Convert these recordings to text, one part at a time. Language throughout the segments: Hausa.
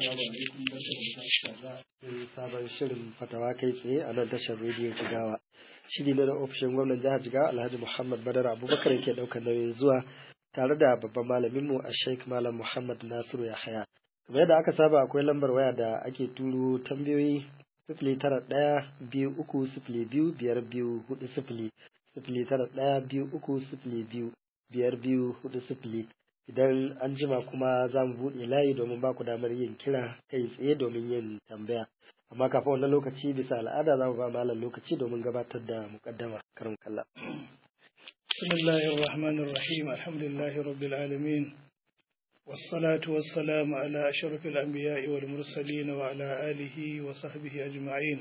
Assalamu alaikum barka da sabon shirin fatawa kai tsaye a nan tashar rediyo Jigawa. Shiri na ofishin gwamnan jihar Jigawa Alhaji Muhammad Badar Abubakar ke ɗaukar nauyin zuwa tare da babban malaminmu a Sheikh Malam Muhammad Nasiru Yahaya. Kamar yadda aka saba akwai lambar waya da ake turo tambayoyi sifili tara ɗaya biyu uku sifili biyu biyar biyu hudu sifili sifili tara ɗaya biyu uku sifili biyu biyar biyu hudu sifili idan an jima kuma za mu buɗe layi domin ba ku damar yin kira kai tsaye domin yin tambaya amma kafin wannan lokaci bisa al'ada za mu ba malam lokaci domin gabatar da muƙaddama karin kalla. بسم الله الرحمن الرحيم الحمد لله رب العالمين والصلاة والسلام على أشرف الأنبياء والمرسلين وعلى آله وصحبه أجمعين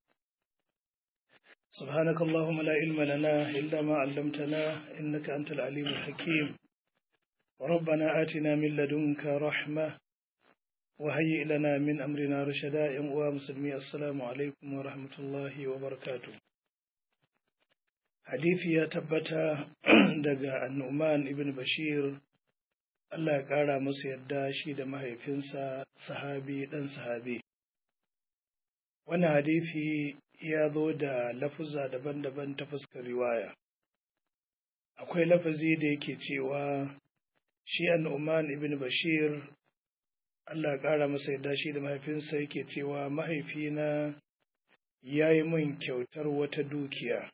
سبحانك اللهم لا علم لنا إلا ما علمتنا إنك أنت العليم الحكيم ربنا آتنا من لدنك رحمة وهيئ لنا من أمرنا رشدا يا مسلمي السلام عليكم ورحمة الله وبركاته hadisi ya tabbata daga annuman ibn bashir Allah ya ƙara musu yadda shi da mahaifinsa sahabi ɗan sahabi wannan hadisi ya zo da lafuza daban-daban ta fuskar riwaya akwai lafazi da yake cewa shi annuman ibn bashir Allah ya ƙara masa yadda shi da mahaifinsa yake cewa mahaifina ya yi min kyautar wata dukiya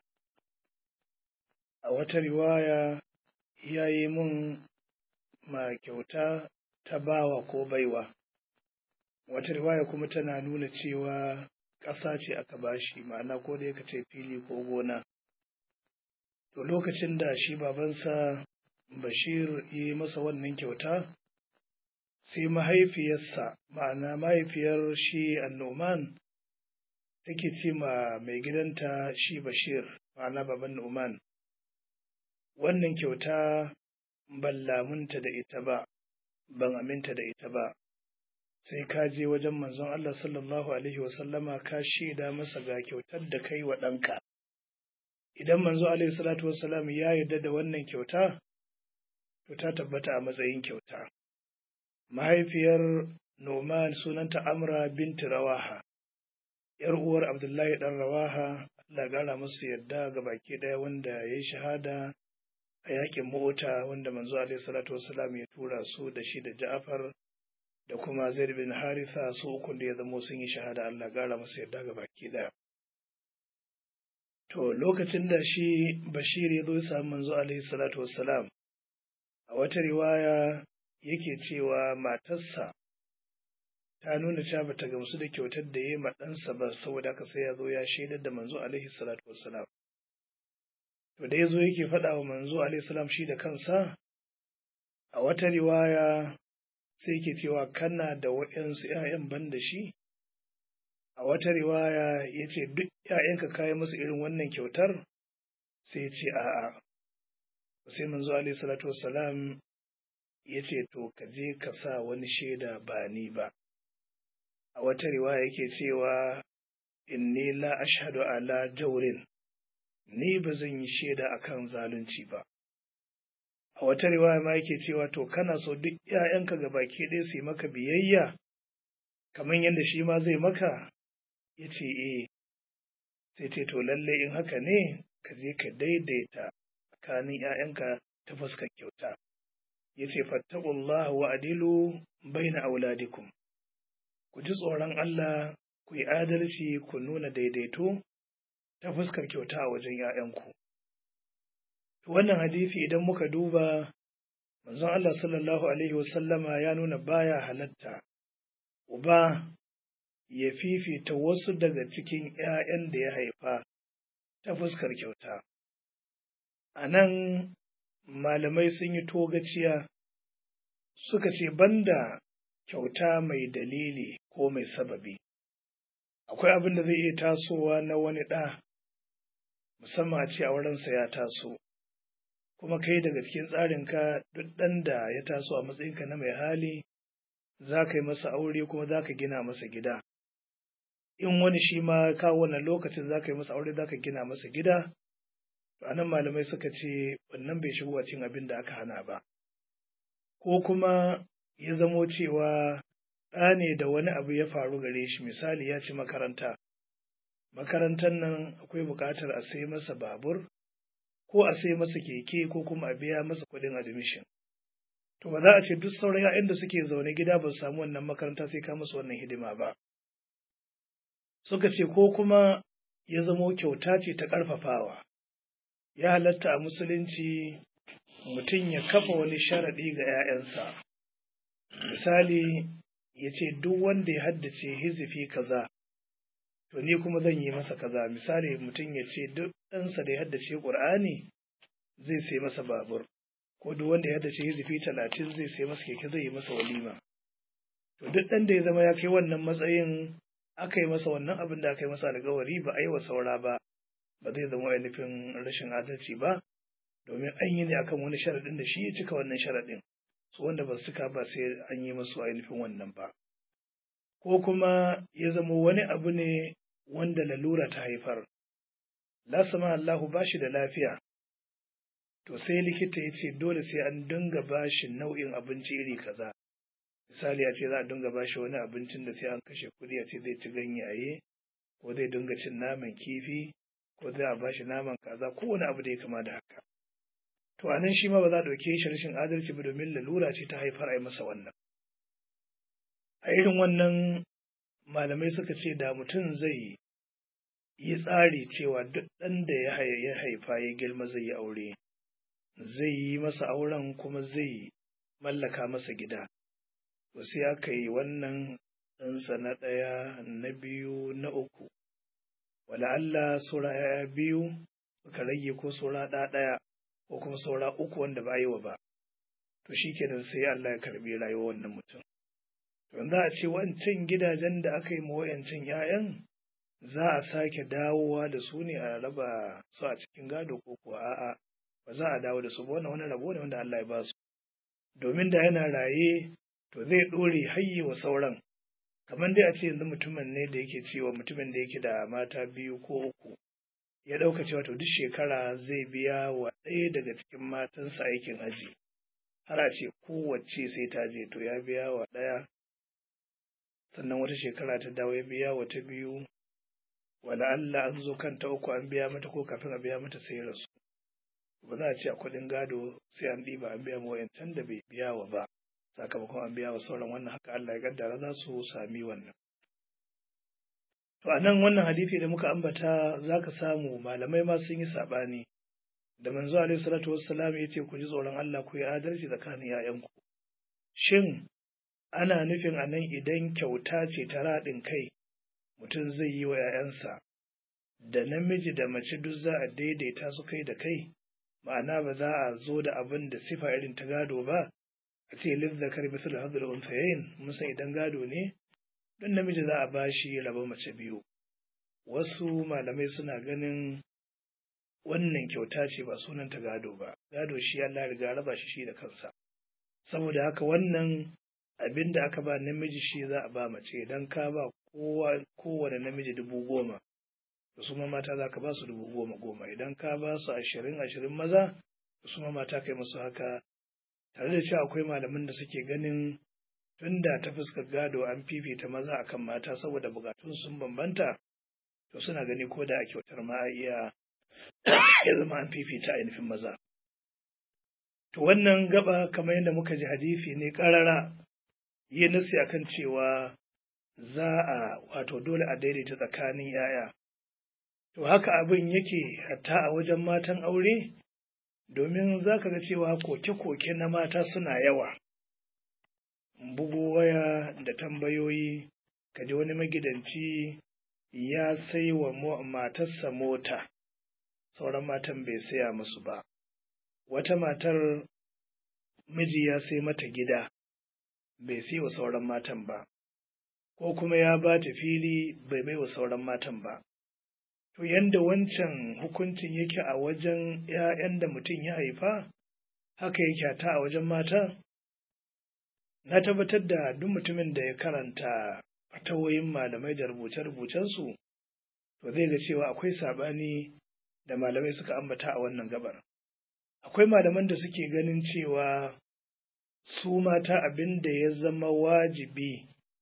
a wata riwaya ya yi mun ma kyauta ta bawa ko baiwa wata riwaya kuma tana nuna cewa ƙasa ce aka bashi ma'ana ko da yaka ce fili ko gona to lokacin da shi babansa bashir yi masa wannan kyauta sai mahaifiyarsa ma'ana mahaifiyar shi annoman take ce ma mai gidanta shi bashir ma'ana baban numan wannan kyauta ban lamunta da ita ba, ban aminta da ita ba, sai ka je wajen manzon Allah sallallahu Alaihi wasallama ka shaida masa ga kyautar da kai wa ɗanka. Idan manzo Alaihi salatu wasallam ya yarda da wannan kyauta, to ta tabbata a matsayin kyauta. Mahaifiyar Noman sunanta Amra binti Rawaha, ‘yar uwar Abdullahi ɗan Rawaha, Allah gara masu yarda ga baki ɗaya wanda ya yi shahada a yakin mota wanda manzo alaihi salatu wasalam ya tura su da shi da Ja'far da kuma Zaid bin Haritha su uku da ya zamo sun yi shahada Allah gara masa yarda ga baki daya to lokacin da shi Bashir ya zo ya samu manzo alaihi salatu wasalam a wata riwaya yake cewa matarsa ta nuna cewa bata gamsu da kyautar da ya yi ma ɗansa ba saboda haka sai ya zo ya shaidar da manzo alaihi salatu wasalam to da ya zo yake faɗa wa manzo alaihissalam shi da kansa a wata riwaya sai yake cewa kana da waɗansu ‘ya'yan ban da shi a wata riwaya ya ce duk ‘ya'yanka kayi musu irin wannan kyautar sai ya ce a'a sai manzo alaihissalatu wassalam ya ce to ka je ka sa wani shaida ba ni ba a wata riwaya yake cewa inni la ashhadu ala jaurin ni ba zan yi shaida akan zalunci ba. A wata riwaya ma yake cewa to kana so duk ‘ya'yanka ga baki ɗaya su yi maka biyayya, kamar yadda shi ma zai maka, ya ce e, sai ce to lalle in haka ne ka je ka daidaita tsakanin ‘ya'yanka ta fuskar kyauta. Ya ce fattakullah wa adilu baina auladikum. Ku ji tsoron Allah, ku yi adalci, ku nuna daidaito ta fuskar kyauta a wajen ‘ya'yanku. Wannan hadisi idan muka duba, manzon Allah sallallahu Alaihi wasallama ya nuna baya halatta, uba ya fifita wasu daga cikin ‘ya'yan da ya haifa ta fuskar kyauta. A nan malamai sun yi togaciya suka ce banda kyauta mai dalili ko mai sababi. Akwai abin da zai iya tasowa na wani ɗa musamman a ce aurensa ya taso kuma kai daga cikin tsarinka duk ɗan da ya taso a matsayinka na mai hali za ka yi masa aure kuma za ka gina masa gida in wani shi ma kawo wannan lokacin za ka yi masa aure za ka gina masa gida to anan malamai suka ce wannan bai shigo cin abin da aka hana ba ko kuma ya zamo cewa ɗa ne da wani abu ya faru gare shi misali ya ci makaranta makarantar nan akwai buƙatar a sai masa babur ko a sai masa keke ko kuma a biya masa kuɗin admission to ba za a ce duk sauran ‘ya'yan da suke zaune gida ba su samu wannan makaranta sai ka musu wannan hidima ba suka ce ko kuma ya zamo kyauta ce ta ƙarfafawa ya halatta a musulunci mutum ya kafa wani sharaɗi ga ‘ya'yansa misali ya ce duk wanda ya haddace hizifi kaza to ni kuma zan yi masa kaza misali mutum ya ce duk ɗansa da ya haddace ƙur'ani zai sai masa babur ko duk wanda ya haddace hizifi talatin zai sai masa keke zai yi masa walima to duk ɗan da ya zama ya kai wannan matsayin aka yi masa wannan abin da aka yi masa alkawari ba a yi wa saura ba ba zai zama ainihin rashin adalci ba domin an yi ne akan wani sharaɗin da shi ya cika wannan sharaɗin su wanda ba su cika ba sai an yi masu ainihin wannan ba ko kuma ya zama wani abu ne wanda lalura ta haifar la sama Allahu ba shi da lafiya to sai likita ya ce dole sai an dinga ba shi nau'in abinci iri kaza misali a ce za a dinga ba shi wani abincin da sai an kashe kuɗi a ce zai ci ganyaye ko zai dinga cin naman kifi ko zai a ba shi naman kaza ko wani abu da ya kama da haka to anan shi ma ba za a ɗauke shi rashin adalci ba domin lalura ce ta haifar a yi masa wannan a irin wannan malamai suka ce da mutum zai yi tsari cewa duk ɗan da ya haifa ya girma zai yi aure zai yi masa auren kuma zai mallaka masa gida to sai aka yi wannan ɗansa na ɗaya na biyu na uku wala Allah sura ya biyu suka rage ko sura ɗaya ko kuma saura uku wanda ba yi wa ba to shi kenan sai Allah ya karbi rayuwar wannan mutum to za a ce wancan gidajen da aka yi ma wayancan 'ya'yan za a sake dawowa da su ne a raba su a cikin gado ko kuwa a'a ba za a dawo da su ba wannan wani rabo ne wanda Allah ya ba su domin da yana raye to zai ɗore hayye wa sauran kamar dai a ce yanzu mutumin ne da yake cewa mutumin da yake da mata biyu ko uku ya ɗauka cewa to duk shekara zai biya wa ɗaya daga cikin matansa aikin aji har a ce kowace sai ta je to ya biya wa ɗaya sannan wata shekara ta dawo ya biya wa ta biyu wala Allah an zo kan ta uku an biya mata ko kafin a biya mata sai rasu ba za a ce a kuɗin gado sai an ɗiba an biya ma wayancan da bai biya wa ba sakamakon an biya wa sauran wannan haka Allah ya kaddara za su sami wannan To a nan wannan hadisi da muka ambata za ka samu malamai ma sun yi saɓani. Da manzo alaihi salatu wassalam ya ce ku ji tsoron Allah ku yi adalci tsakanin ‘ya'yanku. Shin ana nufin a nan idan kyauta ce ta raɗin kai mutum zai yi wa ‘ya'yansa da namiji da mace duk za a daidaita su kai da kai ma'ana ba za a zo da abin da sifa irin ta gado ba a ce lizzakar bisul hadul unsayayin musa idan gado ne don namiji za a ba shi raba mace biyu wasu malamai suna ganin wannan kyauta ce ba sunan ta gado ba gado shi Allah riga raba shi shi da kansa saboda haka wannan abin da aka ba namiji shi za a ba mace idan ka ba kowa kowane namiji dubu goma da su mata za ka ba su dubu goma goma idan ka ba su ashirin ashirin maza da su mata kai musu haka tare da cewa akwai malaman da suke ganin tunda ta fuskar gado an fifita maza akan mata saboda bukatun sun bambanta to suna gani ko da a kyautar ma a iya ya zama an fifita ainihin maza to wannan gaba kamar yadda muka ji hadisi ne karara yi nasi akan cewa za a wato dole a daidaita tsakanin yaya to haka abin yake hatta a wajen matan aure domin za ka ga cewa koke-koke na mata suna yawa bugu waya da tambayoyi kaji wani magidanci ya sai wa matarsa mota sauran matan bai saya musu ba wata matar miji ya sai mata gida bai sai wa sauran matan ba ko kuma ya ba ta fili bai bai wa sauran matan ba to yanda wancan hukuncin yake a wajen 'ya'yan da mutum ya haifa haka yake ta a wajen mata na tabbatar da duk mutumin da ya karanta fatawoyin malamai da rubuce-rubucensu to zai ga cewa akwai saɓani da malamai suka ambata a wannan gabar akwai malaman da suke ganin cewa su mata abin da ya zama wajibi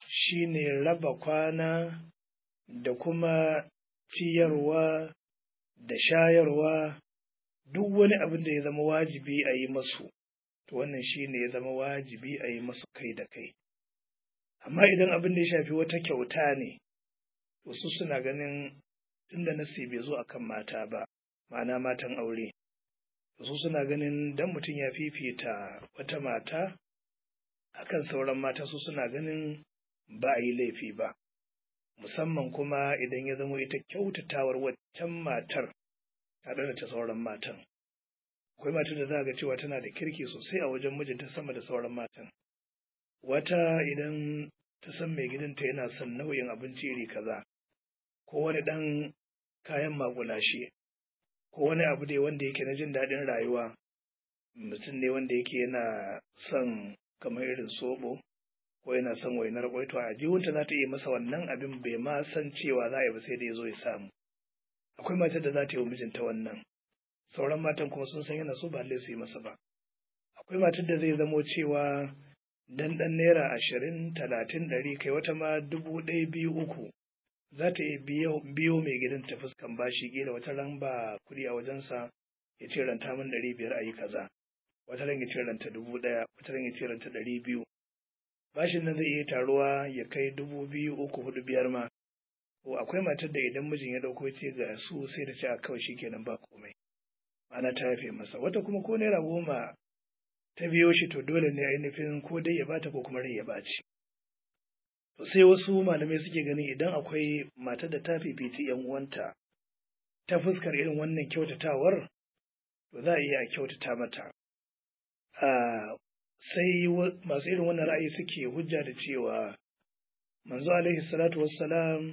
shine raba kwana da kuma ciyarwa da shayarwa duk wani abin da ya zama wajibi a yi masu to wannan shine ya zama wajibi a yi masu kai da kai amma idan abin da ya shafi wata kyauta ne to su suna ganin tunda nasi bai zo akan mata ba ma'ana matan aure su suna ganin dan mutum ya fifita wata mata akan sauran mata su suna ganin ba a yi laifi ba musamman kuma idan ya zama ita kyautatawar waccan matar tare da ta sauran matan akwai matar da za ga cewa tana da kirki sosai a wajen mijinta sama da sauran matan wata idan ta san mai gidanta yana son nau'in abinci iri kaza ko wani ɗan kayan magulashe ko wani abu dai wanda yake na jin daɗin rayuwa mutum ne wanda yake yana son kamar irin soɓo ko yana son wainar kwai to a jihunta za ta iya masa wannan abin bai ma san cewa za a yi ba sai da ya zo ya samu akwai matar da za ta yi wa mijinta wannan sauran matan kuma sun san yana so ba lallai su yi masa ba akwai matar da zai zamo cewa dan dan naira ashirin talatin ɗari kai wata ma dubu ɗaya biyu uku za ta iya biyo mai gidan ta fuskan bashi kila wata ran ba kuɗi a wajensa ya ce ranta min ɗari biyar a yi kaza wata ran ya ce ranta dubu ɗaya wata ran ya ce ranta ɗari biyu bashin nan zai iya taruwa ya kai dubu biyu uku hudu biyar ma ko akwai matar da idan mijin ya ɗauko ce ga su sai da ce a kawai shikenan ba komai ana ta yafe masa wata kuma ko naira goma ta biyo shi to dole ne ainihin ko dai ya bata ko kuma rai ya baci to sai wasu malamai suke gani idan akwai matar da ta fifiti yan uwanta ta fuskar irin wannan kyautatawar to za a iya a kyautata mata sai masu irin wannan ra'ayi suke hujja da cewa manzo alaihi salatu wassalam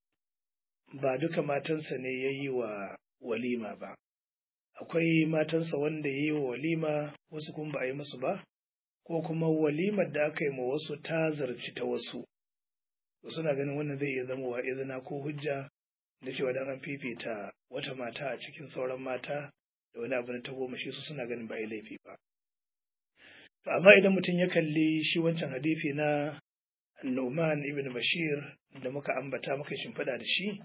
ba duka matansa ne ya yi wa walima ba akwai matansa wanda ya yi wa walima wasu kuma ba a yi musu ba ko kuma walimar da aka yi ma wasu ta zarci ta wasu suna ganin wannan zai iya zama wa izina ko hujja da cewa dan an fifita wata mata a cikin sauran mata da wani abu na ta goma shi su suna ganin ba yi laifi ba to amma idan mutum ya kalli shi wancan hadisi na Nu'man ibn Bashir da muka ambata muka shimfiɗa da shi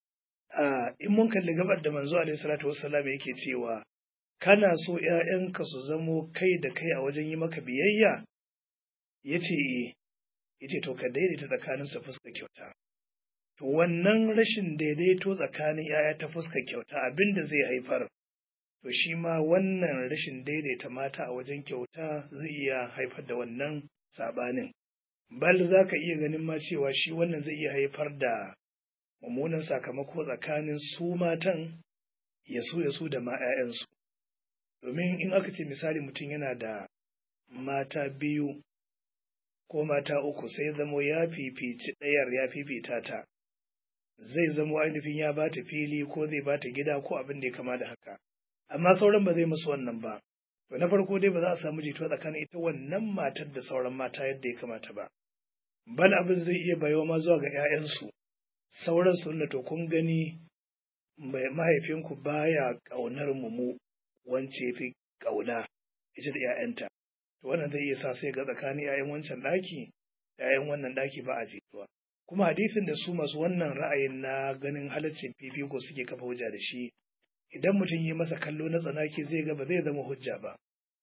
in mun kalli gabar da manzo alaihi salatu wassalam yake cewa kana so ‘ya'yanka su zamo kai da kai a wajen yi maka biyayya ya ce yace to ka daidaita tsakanin su fuska kyauta to wannan rashin daidaito tsakanin ‘ya'ya ta fuska kyauta abin da zai haifar to shi ma wannan rashin daidaita mata a wajen kyauta zai iya haifar da wannan saɓanin bal za ka iya ganin ma cewa shi wannan zai iya haifar da mummunan sakamako tsakanin su matan ya su ya su da ma 'ya'yansu domin in aka ce misali mutum yana da mata biyu ko mata uku sai zamo ya fifici ɗayar ya fifita ta zai zamo ainihin ya bata fili ko zai bata gida ko abin da ya kama da haka amma sauran ba zai musu wannan ba to na farko dai ba za a samu jituwa tsakanin ita wannan matar da sauran mata yadda ya kamata ba bal abin zai iya bayo ma zuwa ga 'ya'yansu sauran su to kun gani mahaifinku baya ƙaunar mu mu wance fi ƙauna ita da 'ya'yanta to wannan zai iya sa sai ga tsakanin 'ya'yan wancan ɗaki da 'ya'yan wannan ɗaki ba a jituwa kuma hadisin da su masu wannan ra'ayin na ganin halaccin fifiko suke kafa hujja da shi idan mutum yi masa kallo na tsanaki zai ga ba zai zama hujja ba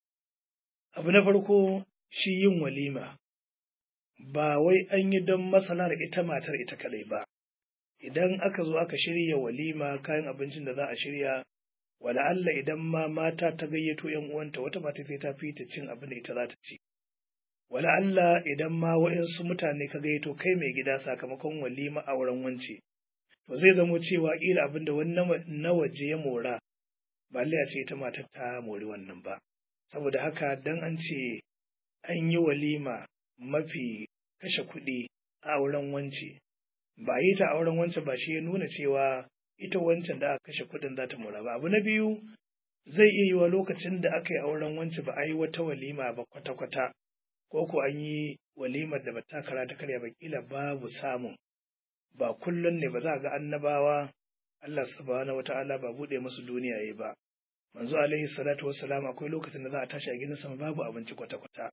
abu na farko shi yin walima ba wai an yi don masalar ita matar ita kadai ba idan aka zo aka shirya walima kayan abincin da za a shirya wala Allah idan ma mata ta gayyato yan uwanta wata mata sai ta fita cin abin da ita za ta ci wala Allah idan ma waɗansu mutane ka gayyato kai mai gida sakamakon walima a wurin wance to zai zamo cewa ƙila abin da wani na waje ya mora ba a ce ita matar ta mori wannan ba saboda haka dan an ce an yi walima mafi kashe kuɗi a auren wance ba yi ta auren wancan ba shi ya nuna cewa ita wancan da aka kashe kuɗin za ta mora ba abu na biyu zai iya yiwa lokacin da aka yi auren wancan ba a yi wata walima ba kwata-kwata ko ko an yi walimar da ba ta kara ta karya ba kila babu samun ba kullum ne ba za ga annabawa Allah subhanahu wata'ala ba bude musu duniya yayi ba manzo alaihi salatu wassalam akwai lokacin da za a tashi a gidan sama babu abinci kwata-kwata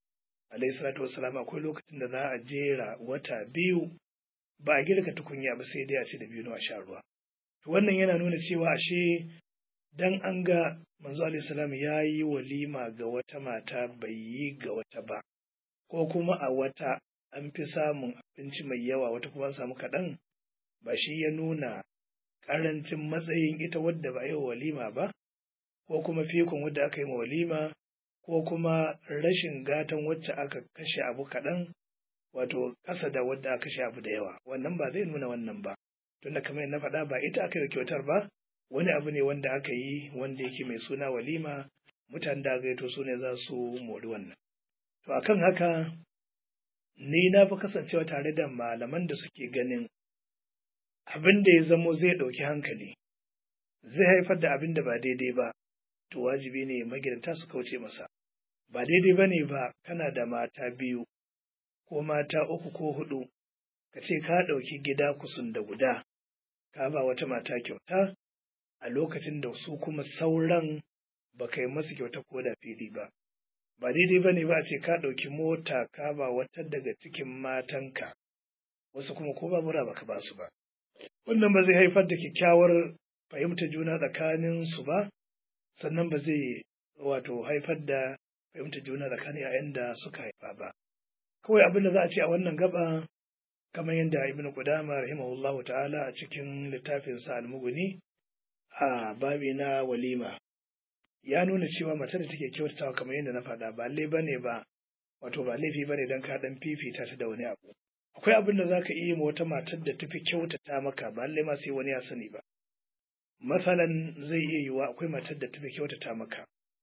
alayhi salatu wassalam akwai lokacin da za a jera wata biyu ba a girka tukunya ba sai dai a ci da biyu a sha ruwa to wannan yana nuna cewa ashe dan an ga manzo alayhi salam ya yi walima ga wata mata bai yi ga wata ba ko kuma a wata an fi samun abinci mai yawa wata kuma an samu kaɗan ba shi ya nuna ƙarancin matsayin ita wadda ba a yi wa walima ba ko kuma fikon wadda aka yi ma walima ko kuma rashin gatan wacce aka kashe abu kaɗan wato ƙasa da wadda aka kashe abu da yawa wannan ba zai nuna wannan ba tunda kamar na faɗa ba ita aka yi kyautar ba wani abu ne wanda aka yi wanda yake mai suna walima mutanen da gaito su ne za su mori wannan to akan haka ni na fi kasancewa tare da malaman da suke ganin abin da ya zamo zai ɗauki hankali zai haifar da abin da ba daidai ba to wajibi ne magidanta su kauce masa ba daidai ba ne ba kana da mata biyu ko mata uku ko hudu ka ce ka ɗauki gida kusun da guda ka ba wata mata kyauta a lokacin da su kuma sauran ba ka yi masu kyauta ko da fili ba ba daidai ba ne ba a ce ka ɗauki mota ka ba wata daga cikin matanka wasu kuma ko babura baka ba su ba wannan ba zai haifar da kyakkyawar fahimtar juna tsakanin su ba sannan ba zai wato haifar da fahimtar juna tsakanin yayan da suka haifa ba kawai abin da za a ce a wannan gaba kamar yadda ibn qudama rahimahullahu ta'ala a cikin littafin sa al-mughni a babi na walima ya nuna cewa matar da take kyautatawa kamar yadda na faɗa ba lalle bane ba wato ba laifi bane dan ka dan fifita ta da wani abu akwai abin da zaka iya ma wata matar da tafi kyautata maka ba lalle ma sai wani ya sani ba masalan zai iya yiwa akwai matar da tafi kyautata maka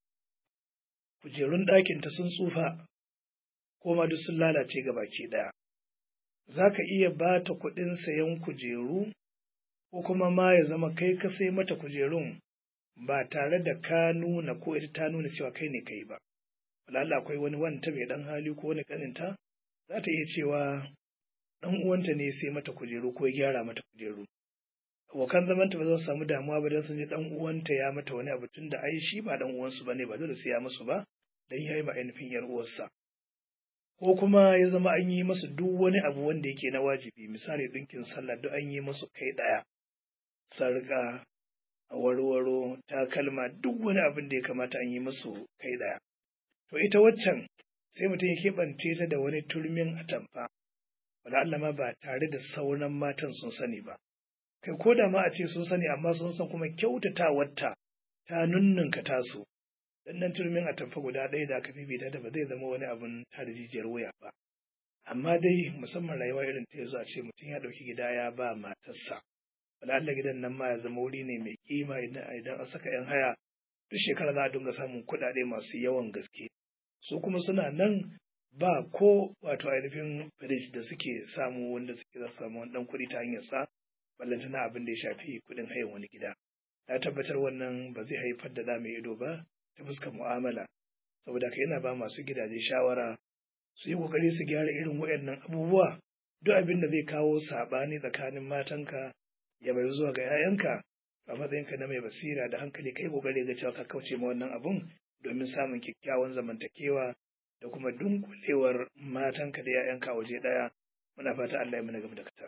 kujerun ɗakin ta sun tsufa ko ma duk sun lalace ga baki ɗaya za ka iya ba ta kuɗin sayan kujeru ko kuma ma ya zama kai ka sai mata kujerun ba tare da ka nuna ko ita ta nuna cewa kai ne kai ba. Walalla akwai wani wanta mai ɗan hali ko wani ƙaninta za ta iya cewa ɗan uwanta ne sai mata kujeru ko ya gyara mata kujeru. Abokan zamanta ba za su samu damuwa ba don sun ji ɗan uwanta ya mata wani abu tun da ai shi ba ɗan uwansu ba ne ba dole sai ya musu ba don ya yi ma ainihin ‘yar uwarsa. ko kuma ya zama an yi masu duk wani abu wanda yake na wajibi misali ɗinkin sallah duk an yi masu kai ɗaya sarƙa warwaro takalma duk wani abin da ya kamata an yi masu kai ɗaya to ita waccan sai mutum ya keɓance ta da wani turmin atamfa wala Allah ma ba tare da sauran matan sun sani ba kai ko da ma a ce sun sani amma sun san kuma kyautatawarta ta nunnunka tasu dan nan turmin atamfa guda ɗaya da aka fifita da ba zai zama wani abin tada jijiyar wuya ba amma dai musamman rayuwa irin ta yanzu a ce mutum ya ɗauki gida ya ba matarsa wala Allah gidan nan ma ya zama wuri ne mai kima idan an saka yan haya duk shekara za a dinga samun kuɗaɗe masu yawan gaske su kuma suna nan ba ko wato ainihin firij da suke samu wanda suke za su samu wani ɗan kuɗi ta hanyar sa ballantana abin da ya shafi kuɗin hayan wani gida na tabbatar wannan ba zai haifar da ɗa mai ido ba ta fuskar mu'amala saboda ka yana ba masu gidaje shawara su yi kokari su gyara irin waɗannan abubuwa duk abin da zai kawo saɓani tsakanin matanka ya bai zuwa ga 'ya'yanka a matsayinka na mai basira da hankali kai kokari ga cewa ka kauce ma wannan abun domin samun kyakkyawan zamantakewa da kuma dunkulewar matanka da 'ya'yanka a waje ɗaya muna fata Allah ya mana gaba da katar.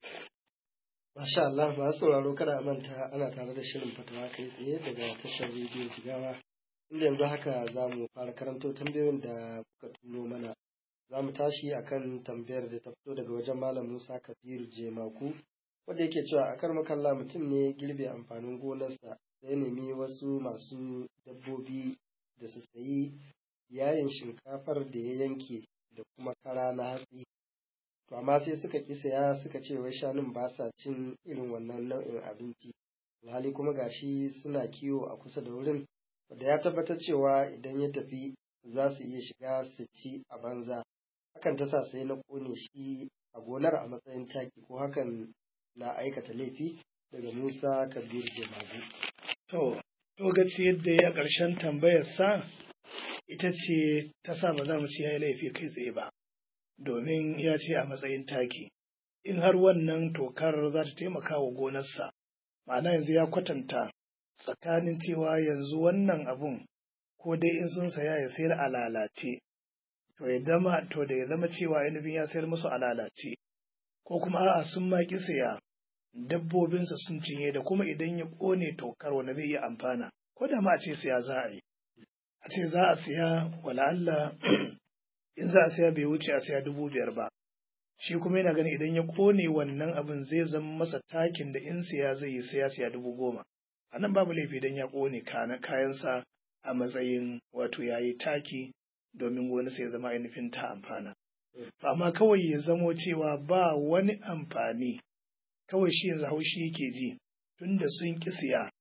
Masha Allah masu sauraro kada a manta ana tare da shirin fatawa kai tsaye daga tashar rediyo Jigawa inda yanzu haka za mu fara karanto tambayoyin da kuka turo mana za mu tashi akan tambayar da ta fito daga wajen malam Musa Kabiru Jemaku wanda yake cewa a kar makalla mutum ne girbe amfanin gonarsa sai nemi wasu masu dabbobi da su sayi yayin shinkafar da ya yanke da kuma kara na hatsi to amma sai suka ƙi saya suka ce wai shanun ba sa cin irin wannan nau'in abinci alhali kuma gashi suna kiwo a kusa da wurin wanda ya tabbatar cewa idan ya tafi za su iya shiga su ci a banza hakan ta sa sai na ƙone shi a gonar a matsayin taki ko hakan na aikata laifi daga Musa Kabir Jamagu. To, to gaci yadda ya ƙarshen tambayarsa ita ce ta sa ba za mu ci ya yi laifi kai tsaye ba, domin ya ce a matsayin taki. In har wannan tokar za ta taimaka wa gonarsa, ma'ana yanzu ya kwatanta tsakanin cewa yanzu wannan abun ko dai in sun saya ya sayar a lalace, to ya zama to da ya zama cewa ainihin ya sayar musu a lalace ko kuma a'a sun ma ki saya dabbobinsa sun cinye da kuma idan ya ƙone tokar wanda zai iya amfana ko da ma a ce siya za a yi a ce za a siya wala Allah in za a siya bai wuce a siya dubu biyar ba shi kuma yana ganin idan ya ƙone wannan abin zai zama masa takin da in siya zai yi siya siya dubu goma a nan babu laifi idan ya ƙone kayansa a matsayin wato ya yi taki domin wani sai ya zama ainihin ta amfana amma kawai ya zamo cewa ba wani amfani kawai shi yanzu haushi yake ji tunda sun ƙi siya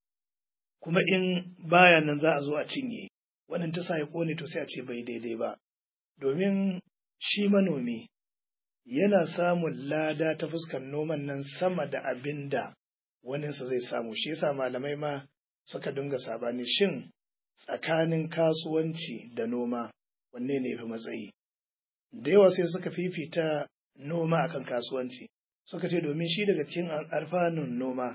kuma in baya nan za a zo a cinye wannan ta sa ya ƙone to sai a ce bai daidai ba domin shi manomi yana samun lada ta fuskar noman nan sama da abin da waninsa zai samu shi yasa malamai ma suka dinga sabani shin tsakanin kasuwanci da noma wanne ne fi matsayi da yawa sai suka fifita noma akan kasuwanci suka ce domin shi daga cikin alfanun noma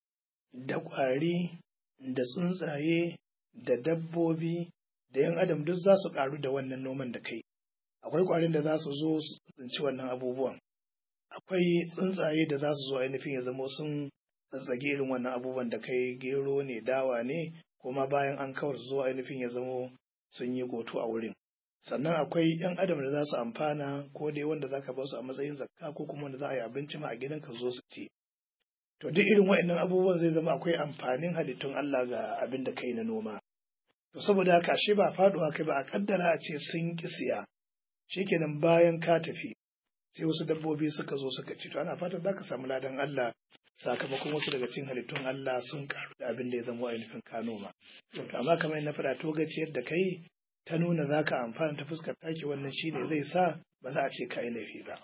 da ƙwari da tsuntsaye da dabbobi da yan adam duk za su ƙaru da wannan noman da kai akwai ƙwarin da za su zo su tsinci wannan abubuwan akwai tsuntsaye da za su zo ainihin ya zama sun tsatsage irin wannan abubuwan da kai gero ne dawa ne kuma bayan an kawar su zo ainihin ya zama sun yi goto a wurin sannan akwai yan adam da za su amfana ko dai wanda za ka ba su a matsayin zakka ko kuma wanda za a yi abinci ma a gidanka zo su ci to duk irin waɗannan abubuwan zai zama akwai amfanin halittun Allah ga abin da kai na noma to saboda haka ashe ba faduwa kai ba a kaddara a ce sun ki siya shikenan bayan ka tafi sai wasu dabbobi suka zo suka ci to ana fatan za ka samu ladan Allah sakamakon wasu daga cikin halittun Allah sun karu da abin da ya zama ainihin ka noma to amma kamar na faɗa to gaciyar da kai ta nuna za ka amfana ta fuskar taki wannan shi ne zai sa ba za a ce ka yi laifi ba.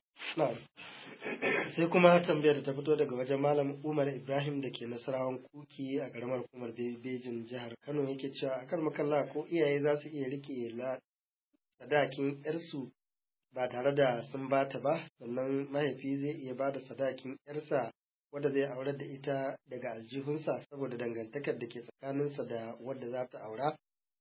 sai kuma tambayar da ta fito daga wajen malam umar ibrahim da ke nasarawan kuki a karamar hukumar bejin jihar kano yake cewa a kan makalla ko iyaye za su iya rike sadakin yarsu ba tare da sun bata ba sannan mahaifi zai iya ba da sadakin yarsa wadda zai aurar da ita daga aljihunsa saboda dangantakar da ke tsakaninsa da wadda za ta aura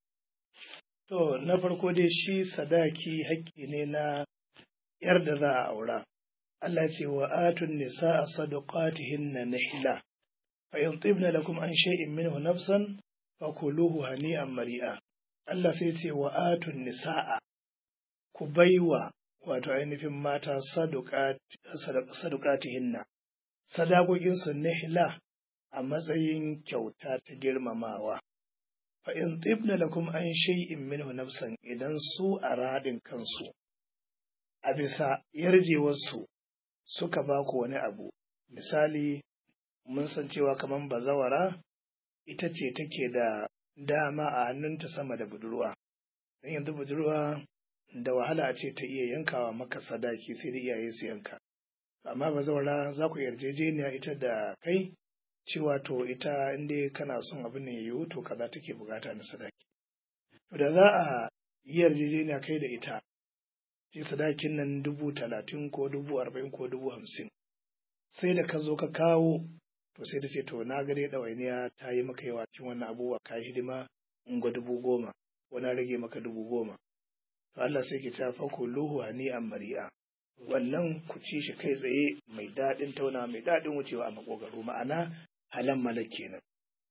To, na farko dai shi sadaki haƙƙi ne na ‘yar da za a aura. Allah ce wa atun nisa a sadaqatihin na nihila, fa in tibna lakum an shay'in minhu nafsan fa kuluhu hani'an mari'a. Allah sai ce wa atun nisa'a ku baiwa wato ainihin mata sadaqatihinna sadakokin su nihila a matsayin kyauta ta girmamawa. fa in tibna lakum an shay'in minhu nafsan idan su a radin kansu a bisa yarjewarsu suka ba ku wani abu misali mun san cewa kamar bazawara ita ce take da dama a hannunta sama da budurwa don yanzu budurwa da wahala a ce ta iya yankawa maka sadaki sai da iyaye su yanka amma bazawara za ku yarjejeniya ita da kai cewa to ita inda kana son abin da ya yiwu to kaza take bukata na sadaki to da za a yi yarjejeniya kai da ita ce sadakin nan dubu talatin ko dubu arba'in ko dubu hamsin sai da ka zo ka kawo to sai da ce to na gare ɗawainiya ta yi maka yawa cikin wannan abubuwa ka yi hidima in ga dubu goma ko na rage maka dubu goma to Allah sai ke ta fako luhu ni an mari'a wannan ku ci shi kai tsaye mai daɗin tauna mai daɗin wucewa a makogaro ma'ana halan malak kenan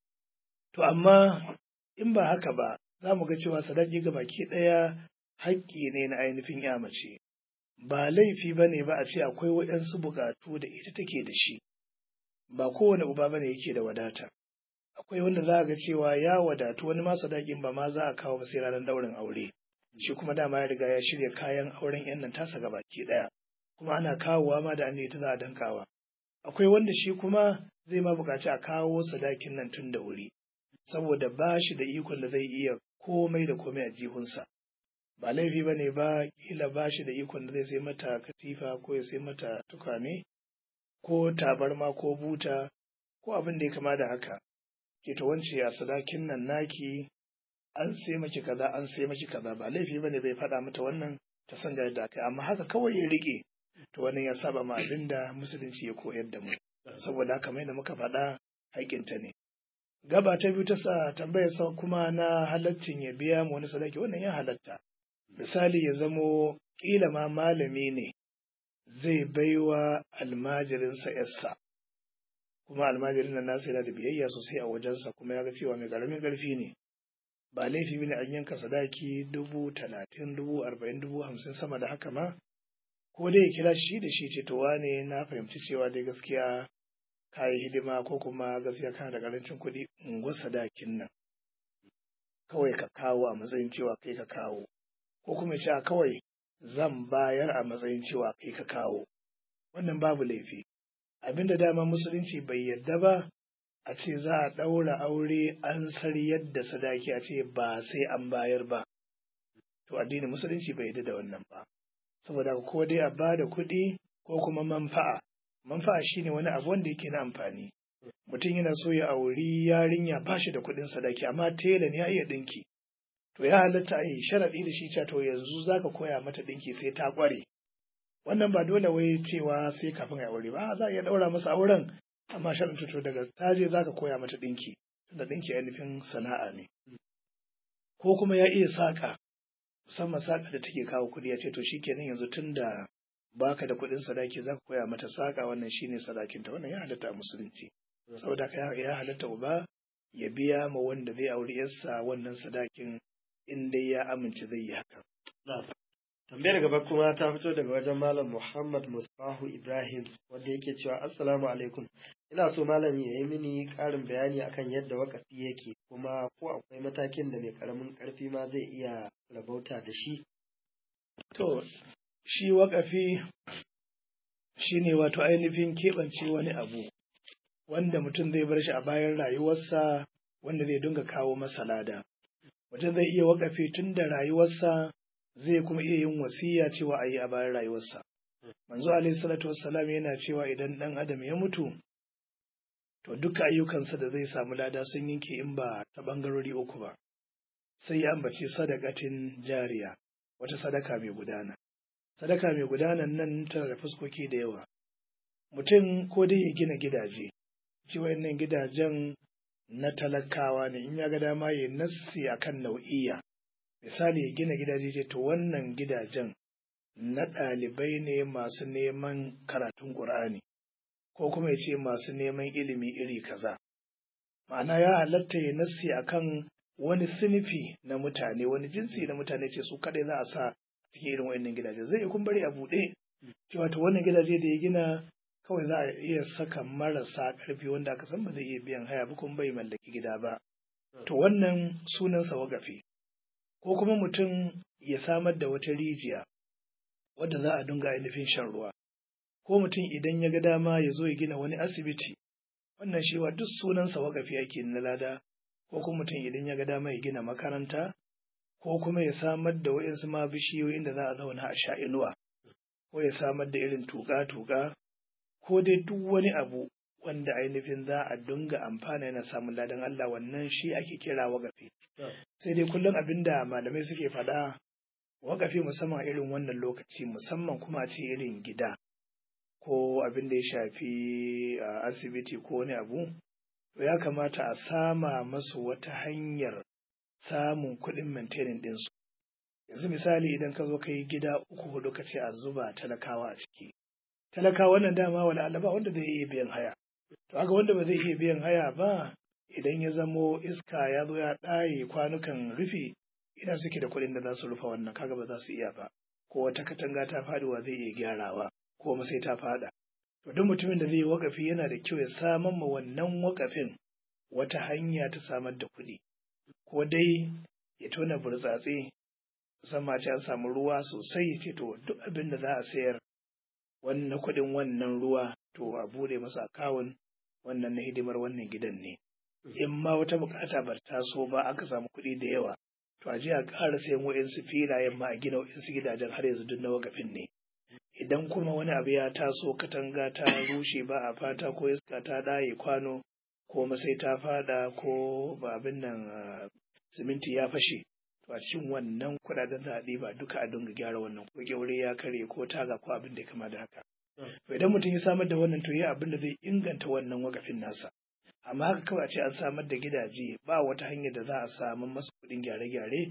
to amma in ba haka ba za mu ga cewa sadaki ga baki ɗaya haƙƙi ne na ainihin ya mace ba laifi ba ne ba a ce akwai waɗansu buƙatu da ita take da shi ba kowane uba ba ne yake da wadata akwai wanda za a ga cewa ya wadatu wani ma sadakin ba ma za a kawo ba sai ranar ɗaurin aure shi kuma dama ya riga ya shirya kayan auren yan nan tasa ga baki ɗaya kuma ana kawowa ma da an ita za a dankawa akwai wanda shi kuma zai ma buƙaci a kawo sadakin nan tun da wuri saboda ba shi da ikon da zai iya komai da komai a jihunsa ba laifi ba ne ba kila ba shi da ikon da zai sai mata katifa ko ya sai mata tukwane ko tabarma ko buta ko abin da ya kama da haka ke ta wance a sadakin nan naki an sai maki kaza an sai maki kaza ba laifi ba ne bai faɗa mata wannan ta san ga yadda aka amma haka kawai ya rike to wannan ya saba ma abin da musulunci ya koyar da mu saboda haka mai da muka faɗa haƙƙinta ne gaba ta biyu ta sa tambayar sa kuma na halaccin ya biya mu wani sadaki wannan ya halatta misali ya zamo ƙila ma malami ne zai baiwa almajirinsa yarsa kuma almajirin nan nasa yana da biyayya sosai a wajensa kuma ya ga cewa mai ƙaramin ƙarfi ne ba laifi bane an yanka sadaki dubu talatin dubu arba'in dubu hamsin sama da haka ma ko dai ya kira shi da shi ce to wane na fahimci cewa dai gaskiya ka yi hidima ko kuma gaskiya kana da ƙarancin kuɗi unguwar sadakin nan kawai ka kawo a matsayin cewa kai ka kawo ko kuma ce a kawai zan bayar a matsayin cewa kai ka kawo wannan babu laifi abinda dama musulunci bai yarda ba a ce za a ɗaura aure an sar yadda sadaki a ce ba sai an bayar ba to addinin musulunci bai yarda da wannan ba saboda ko dai a bada kuɗi ko kuma manfa'a manfa'a shine wani abu wanda yake na amfani mutum yana so ya auri yarinya ba shi da kuɗin sadaki amma tela ne ya iya ɗinki to ya halatta a yi sharaɗi da shi cewa to yanzu zaka koya mata ɗinki sai ta ƙware wannan ba dole wai cewa sai kafin a aure ba za a iya ɗaura masa auren amma sharaɗin to daga taje zaka koya mata ɗinki tunda ɗinki ainihin sana'a ne ko kuma ya iya saƙa musamman saƙa da take kawo kuɗi ya ce to shikenan yanzu tun da baka da kuɗin sadaki zaka koya mata saƙa wannan shine sadakinta wannan ya halatta a musulunci saboda haka ya halatta uba ya biya ma wanda zai auri yarsa wannan sadakin in dai ya amince zai yi haka. Tambayar gaba kuma ta fito daga wajen Malam Muhammad Musbahu Ibrahim wanda yake cewa Assalamu alaikum. Ina so malam ya yi mini ƙarin bayani akan yadda wakafi yake kuma ko akwai matakin da mai ƙaramin ƙarfi ma zai iya rabauta da shi. To, shi wakafi shi ne wato ainihin keɓance wani abu wanda mutum zai bar shi a bayan rayuwarsa wanda zai dinga kawo masa lada. Mutum zai iya wakafi tun da rayuwarsa zai kuma iya yin wasiya cewa a yi a bayan rayuwarsa. Manzo alaihi salatu wassalam yana cewa idan ɗan adam ya mutu to duka ayyukansa da zai samu lada sun yanke in ba ta ɓangarori uku ba. Sai ya ambaci sadakatin jariya, wata sadaka mai gudana. Sadaka mai gudanan nan tana da fuskoki da yawa. Mutum ko dai ya gina gidaje, ci wayannan gidajen na talakawa ne in ya ga dama ya nassi akan nau'iya. Misali ya gina gidaje ce to wannan gidajen na ɗalibai ne masu neman karatun ƙur'ani. ko kuma ya ce masu neman ilimi iri kaza. Ma'ana ya halatta ya nassi akan wani sinifi na mutane, wani jinsi na mutane ce su kaɗai za a sa cikin irin wa'annan gidaje. Zai kun bari a buɗe, cewa to wannan gidaje da ya gina kawai za a iya saka marasa ƙarfi wanda aka san ba zai iya biyan haya ba kuma bai mallaki gida ba. To wannan sunansa wagafi. Ko kuma mutum ya samar da wata rijiya wadda za a dinga ainihin shan ruwa. ko mutum idan ya ga dama ya zo ya gina wani asibiti wannan shi wa duk sunansa wakafi ake na lada ko kuma mutum idan ya ga dama ya gina makaranta ko kuma ya samar da wa'insu ma bishiyoyin da za a zauna a sha inuwa ko ya samar da irin tuƙa-tuƙa ko dai duk wani abu wanda ainihin za a dinga amfana yana samun ladan Allah wannan shi ake kira wakafi sai dai kullum abin da malamai suke faɗa wakafi musamman irin wannan lokaci musamman kuma a ce irin gida ko abin da ya shafi a asibiti ko wani abu to ya kamata a sama masu wata hanyar samun kuɗin maintaining ɗinsu yanzu misali idan ka zo ka yi gida uku hudu ka ce a zuba talakawa a ciki talakawa wannan dama wala alaba wanda zai iya biyan haya to aga wanda ba zai iya biyan haya ba idan ya zamo iska ya zo ya ɗaye kwanukan rufi ina suke da kuɗin da za su rufe wannan kaga ba za su iya ba ko wata katanga ta faɗuwa zai iya gyarawa ko sai ta fada. To duk mutumin da zai yi wakafi yana da kyau ya samar ma wannan wakafin wata hanya ta samar da kuɗi. Ko dai ya tona burtsatse musamman ce an samu ruwa sosai ya ce to duk abin da za a sayar wannan kuɗin wannan ruwa to a bude masa akawun wannan na hidimar wannan gidan ne. In ma wata bukata ba ta so ba aka samu kuɗi da yawa to a je a ƙara sayan wa'insu filayen ma a gina wa'insu gidajen har yanzu duk na wakafin ne. idan kuma wani abu ya taso katanga ta rushe ba a fata ko iska ta ɗaye kwano ko masai ta fada ko ba abin nan siminti ya fashe to a cikin wannan kuɗaɗen za a ɗiba duka a dinga gyara wannan ko kyaure ya kare ko taga ko abin da ya kama da haka to idan mutum ya samar da wannan to ya abin da zai inganta wannan wakafin nasa amma haka kawai a ce an samar da gidaje ba wata hanyar da za a samu masa kuɗin gyare-gyare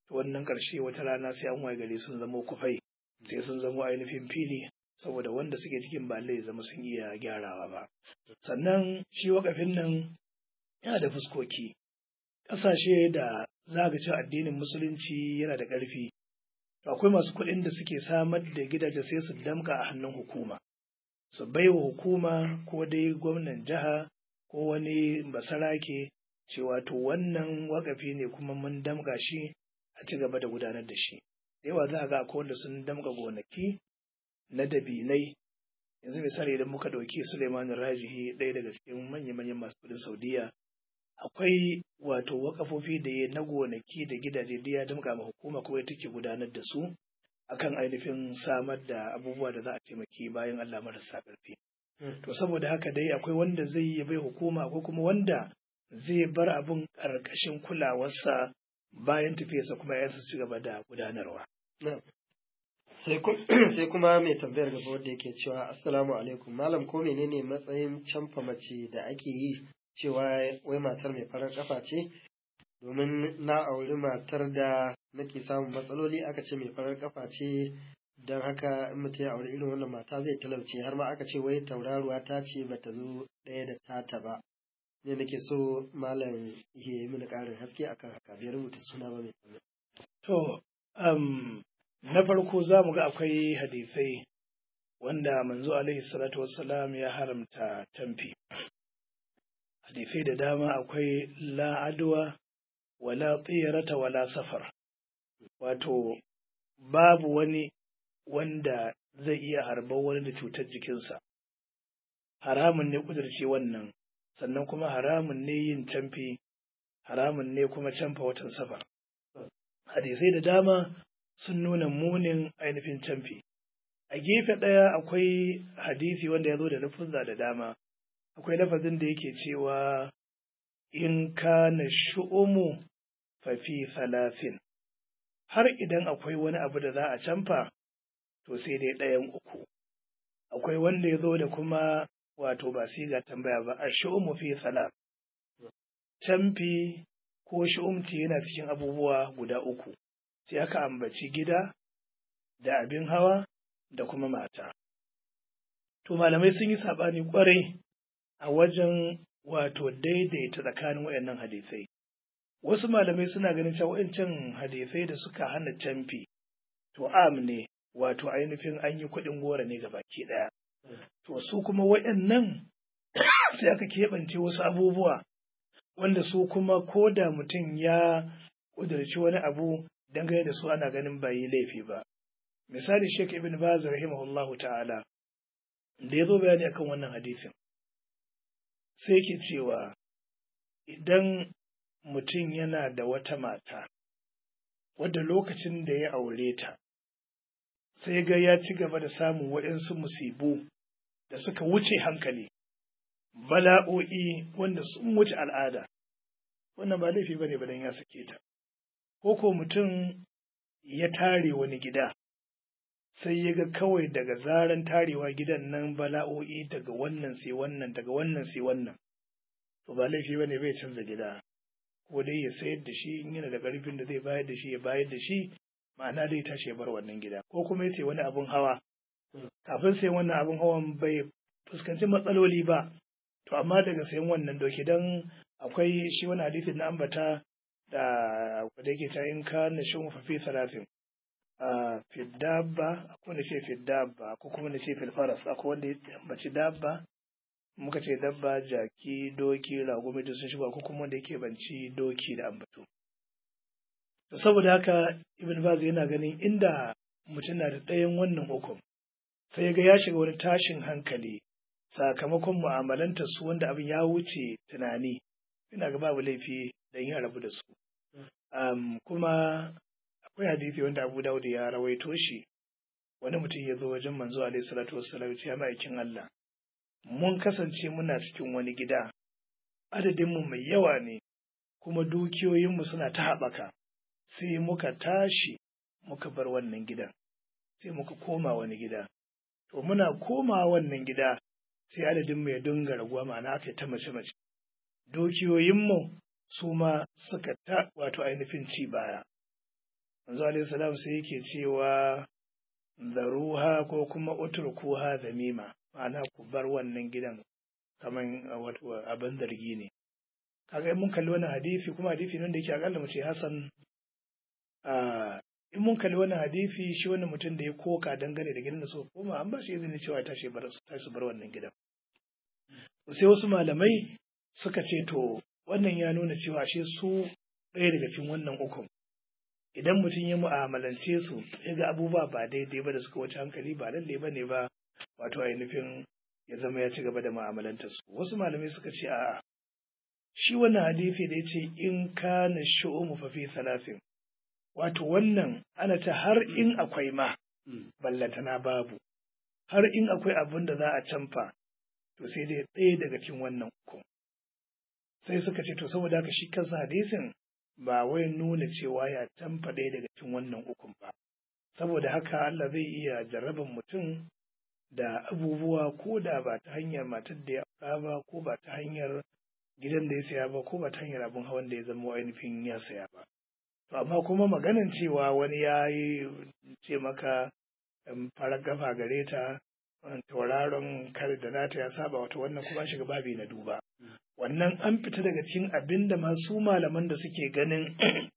to wannan ƙarshe wata rana sai an waye gari sun zamo kufai sai sun zamo ainihin fili saboda wanda suke cikin ba zai zama sun iya gyarawa ba sannan shi wakafin nan yana da fuskoki ƙasashe da zagacin addinin musulunci yana da ƙarfi akwai masu kuɗin da suke samar da gidaje sai su damka a hannun hukuma su baiwa hukuma ko dai gwamnan jiha ko wani basarake cewa to wannan wakafi ne kuma mun damka shi a ci gaba da gudanar da shi da yawa za a ga akwai wanda sun damka gonaki na dabinai yanzu misali idan muka ɗauki Suleiman Rajihi ɗaya daga cikin manya-manyan masu kudin Saudiya akwai wato wakafofi da ya na gonaki da gidaje da ya damka ma hukuma kuma take gudanar da su akan ainihin samar da abubuwa da za a taimaki bayan Allah marasa ƙarfi. To saboda haka dai akwai wanda zai yi bai hukuma akwai kuma wanda zai bar abun ƙarƙashin kulawarsa bayan tafiyarsa kuma ya ci gaba da gudanarwa. Sai kuma mai tambayar gaba wanda yake cewa Assalamu alaikum malam ko menene matsayin canfa mace da ake yi cewa wai matar mai farar kafa ce domin na auri matar da nake samun matsaloli aka ce mai farar kafa ce don haka in mutum ya auri irin wannan mata zai talauce har ma aka ce wai tauraruwa ta ce bata zo ɗaya da tata ba ne nake so malam ya yi mini ƙarin haske akan haka bai rubuta suna ba mai tsaye. To, um, na farko za mu ga akwai hadisai wanda manzo alaihi salatu wassalam ya haramta tamfi. Hadisai da dama akwai la adwa wala tsirata wala safar. Wato, babu wani wanda zai iya harbar wani da cutar jikinsa. Haramun ne kudurce wannan, sannan kuma haramun ne yin camfi, haramun ne kuma camfa watan safar. Hadisai da dama sun nuna munin ainihin camfi. A gefe ɗaya akwai hadisi wanda ya zo da lafuzza da dama, akwai lafazin da yake cewa in kana shu'umu fafi salafin. Har idan akwai wani abu da za a camfa, to sai dai ɗayan uku. Akwai wanda ya zo da kuma wato ba siga tambaya ba, a shu'umu fi salaf. Camfi ko shu'umci yana cikin abubuwa guda uku. sai aka ambaci gida da abin hawa da kuma mata. To malamai sun yi saɓani ƙwarai a wajen wato daidaita tsakanin waɗannan hadisai. Wasu malamai suna ganin cewa waɗancan hadisai da suka hana camfi, to am ne wato ainihin an yi kuɗin gora ne ga baki ɗaya. To su kuma waɗannan sai aka keɓance wasu abubuwa wanda su kuma ko da mutum ya ƙudurci wani abu dangane da su ana ganin ba yi laifi ba. Misali Sheikh Ibn Baz rahimahullahu ta'ala da ya zo bayani akan wannan hadisin sai ke cewa idan mutum yana da wata mata wadda lokacin da ya aure ta sai ga ya ci gaba da samun waɗansu musibu da suka wuce hankali bala'o'i wanda sun wuce al'ada wannan ba laifi bane ba dan ya sake ta ko ko mutum ya tare wani gida sai ya ga kawai daga zaran tarewa gidan nan bala'o'i daga wannan sai wannan daga wannan sai wannan to ba laifi bane bai canza gida ko dai ya sayar da shi in yana da karfin da zai bayar da shi ya bayar da shi ma'ana dai tashi ya bar wannan gida ko kuma ya sai wani abun hawa kafin sai wannan abun hawan bai fuskanci matsaloli ba to amma daga sayan wannan doki dan akwai shi wani hadisin na ambata da da yake ta in ka na shi mafafi salatin a fiddabba akwai wanda ce fiddabba ko kuma da ce filfaras akwai wanda ya ambaci dabba muka ce dabba jaki doki ragumi da sun shiga ko kuma wanda yake banci doki da ambato to saboda haka ibn baz yana ganin inda mutum na da ɗayan wannan hukum sai ya ga ya shiga wani tashin hankali sakamakon mu'amalanta su wanda abin ya wuce tunani ina ga babu laifi dan ya rabu da su um, kuma akwai hadisi wanda Abu Dawud ya rawaito shi wani mutum ya zo wajen manzo alaihi salatu wassalam ya ma'aikin Allah mun kasance muna cikin wani gida adadin mu mai yawa ne kuma dukiyoyin mu suna ta haɓaka sai muka tashi muka bar wannan gidan sai muka koma wani gida to muna koma wannan gida sai adadin mu ya dinga raguwa ma'ana aka ta mace mace dukiyoyin mu su ma suka ta wato ainihin ci baya manzo alaihi salam sai yake cewa zaruha ko kuma utrukuha zamima ma'ana ku bar wannan gidan kaman wato abin zargi ne kaga in mun kalli wannan hadisi kuma hadisi nan da yake akalla mu ce hasan in mun kalli wannan hadisi shi wannan mutum da ya koka dangane da gidan da suka koma an ba shi izini cewa ta shi bar su bar wannan gidan sai wasu malamai suka ce to wannan ya nuna cewa shi su ɗaya daga cikin wannan ukun idan mutum ya mu'amalance su ya ga abubuwa ba daidai ba da suka wuce hankali ba lalle ba ne ba wato ainihin ya zama ya ci gaba da mu'amalantar su wasu malamai suka ce a'a shi wannan hadisi da ya ce in kana shu'umu fa fi salasin wato wannan ana ta har in akwai ma ballantana babu har in akwai abin da za a canfa to sai dai ɗaya daga cikin wannan uku sai suka ce to saboda haka shi kansa hadisin ba wai nuna cewa ya canfa ɗaya daga cikin wannan ukun ba saboda haka Allah zai iya jarraban mutum da abubuwa ko da ba ta hanyar matar da ya aura ba ko ba ta hanyar gidan da ya saya ba ko ba ta hanyar abin hawan da ya zama ainihin ya saya ba to amma kuma maganan cewa wani ya yi ce maka farar gafa gare ta tauraron kar da nata ya saba wata wannan kuma shiga babi na duba wannan an fita daga cikin abin da masu malaman da suke ganin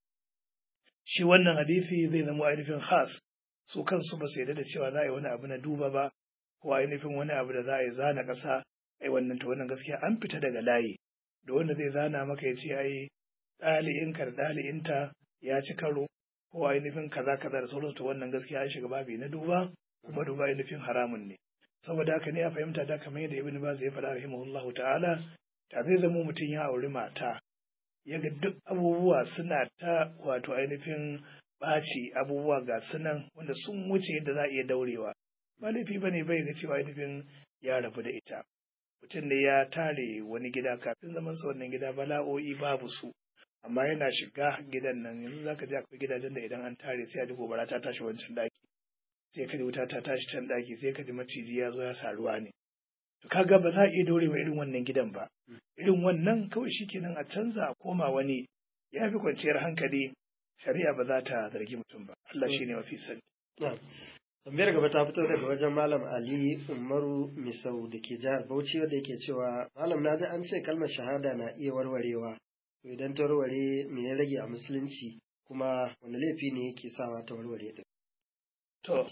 shi wannan hadisi zai zama ainihin khas su kansu ba su yarda da cewa za a yi wani abu na duba ba ko ainihin wani abu da za a yi zana ƙasa ai wannan to wannan gaskiya an fita daga layi da wanda zai zana maka ya ce ai ɗali'inka da ɗali'inta ya ci karo ko ainihin kaza kaza da sauransu to wannan gaskiya an shiga babi na duba kuma duba ainihin haramun ne saboda haka ne a fahimta da kamar yadda ibn baz ya faɗa rahimahullahu ta'ala ta zai zama mutum ya auri mata ya ga duk abubuwa suna ta wato ainihin ɓaci abubuwa ga sunan wanda sun wuce yadda za a iya daurewa ba laifi ba ne bai ga cewa ainihin ya rabu da ita mutum ne ya tare wani gida kafin zaman sa wannan gida bala'o'i babu su amma yana shiga gidan nan yanzu zaka ji akwai gidajen da idan an tare sai a ji gobara ta tashi wancan daki sai ka ji wuta ta tashi can daki sai ka ji maciji ya zo ya sa ruwa ne to kaga ba za a iya dorewa irin wannan gidan ba irin wannan kawai shikenan a canza a koma wani ya fi kwanciyar hankali shari'a ba za ta zargi mutum ba Allah shine mafi sani tambayar gaba ta fito daga wajen malam ali umaru misau da ke jihar bauchi wanda yake cewa malam na ji an ce kalmar shahada na iya warwarewa to idan ta warware me ya rage a musulunci kuma wani laifi ne yake sawa ta warware din to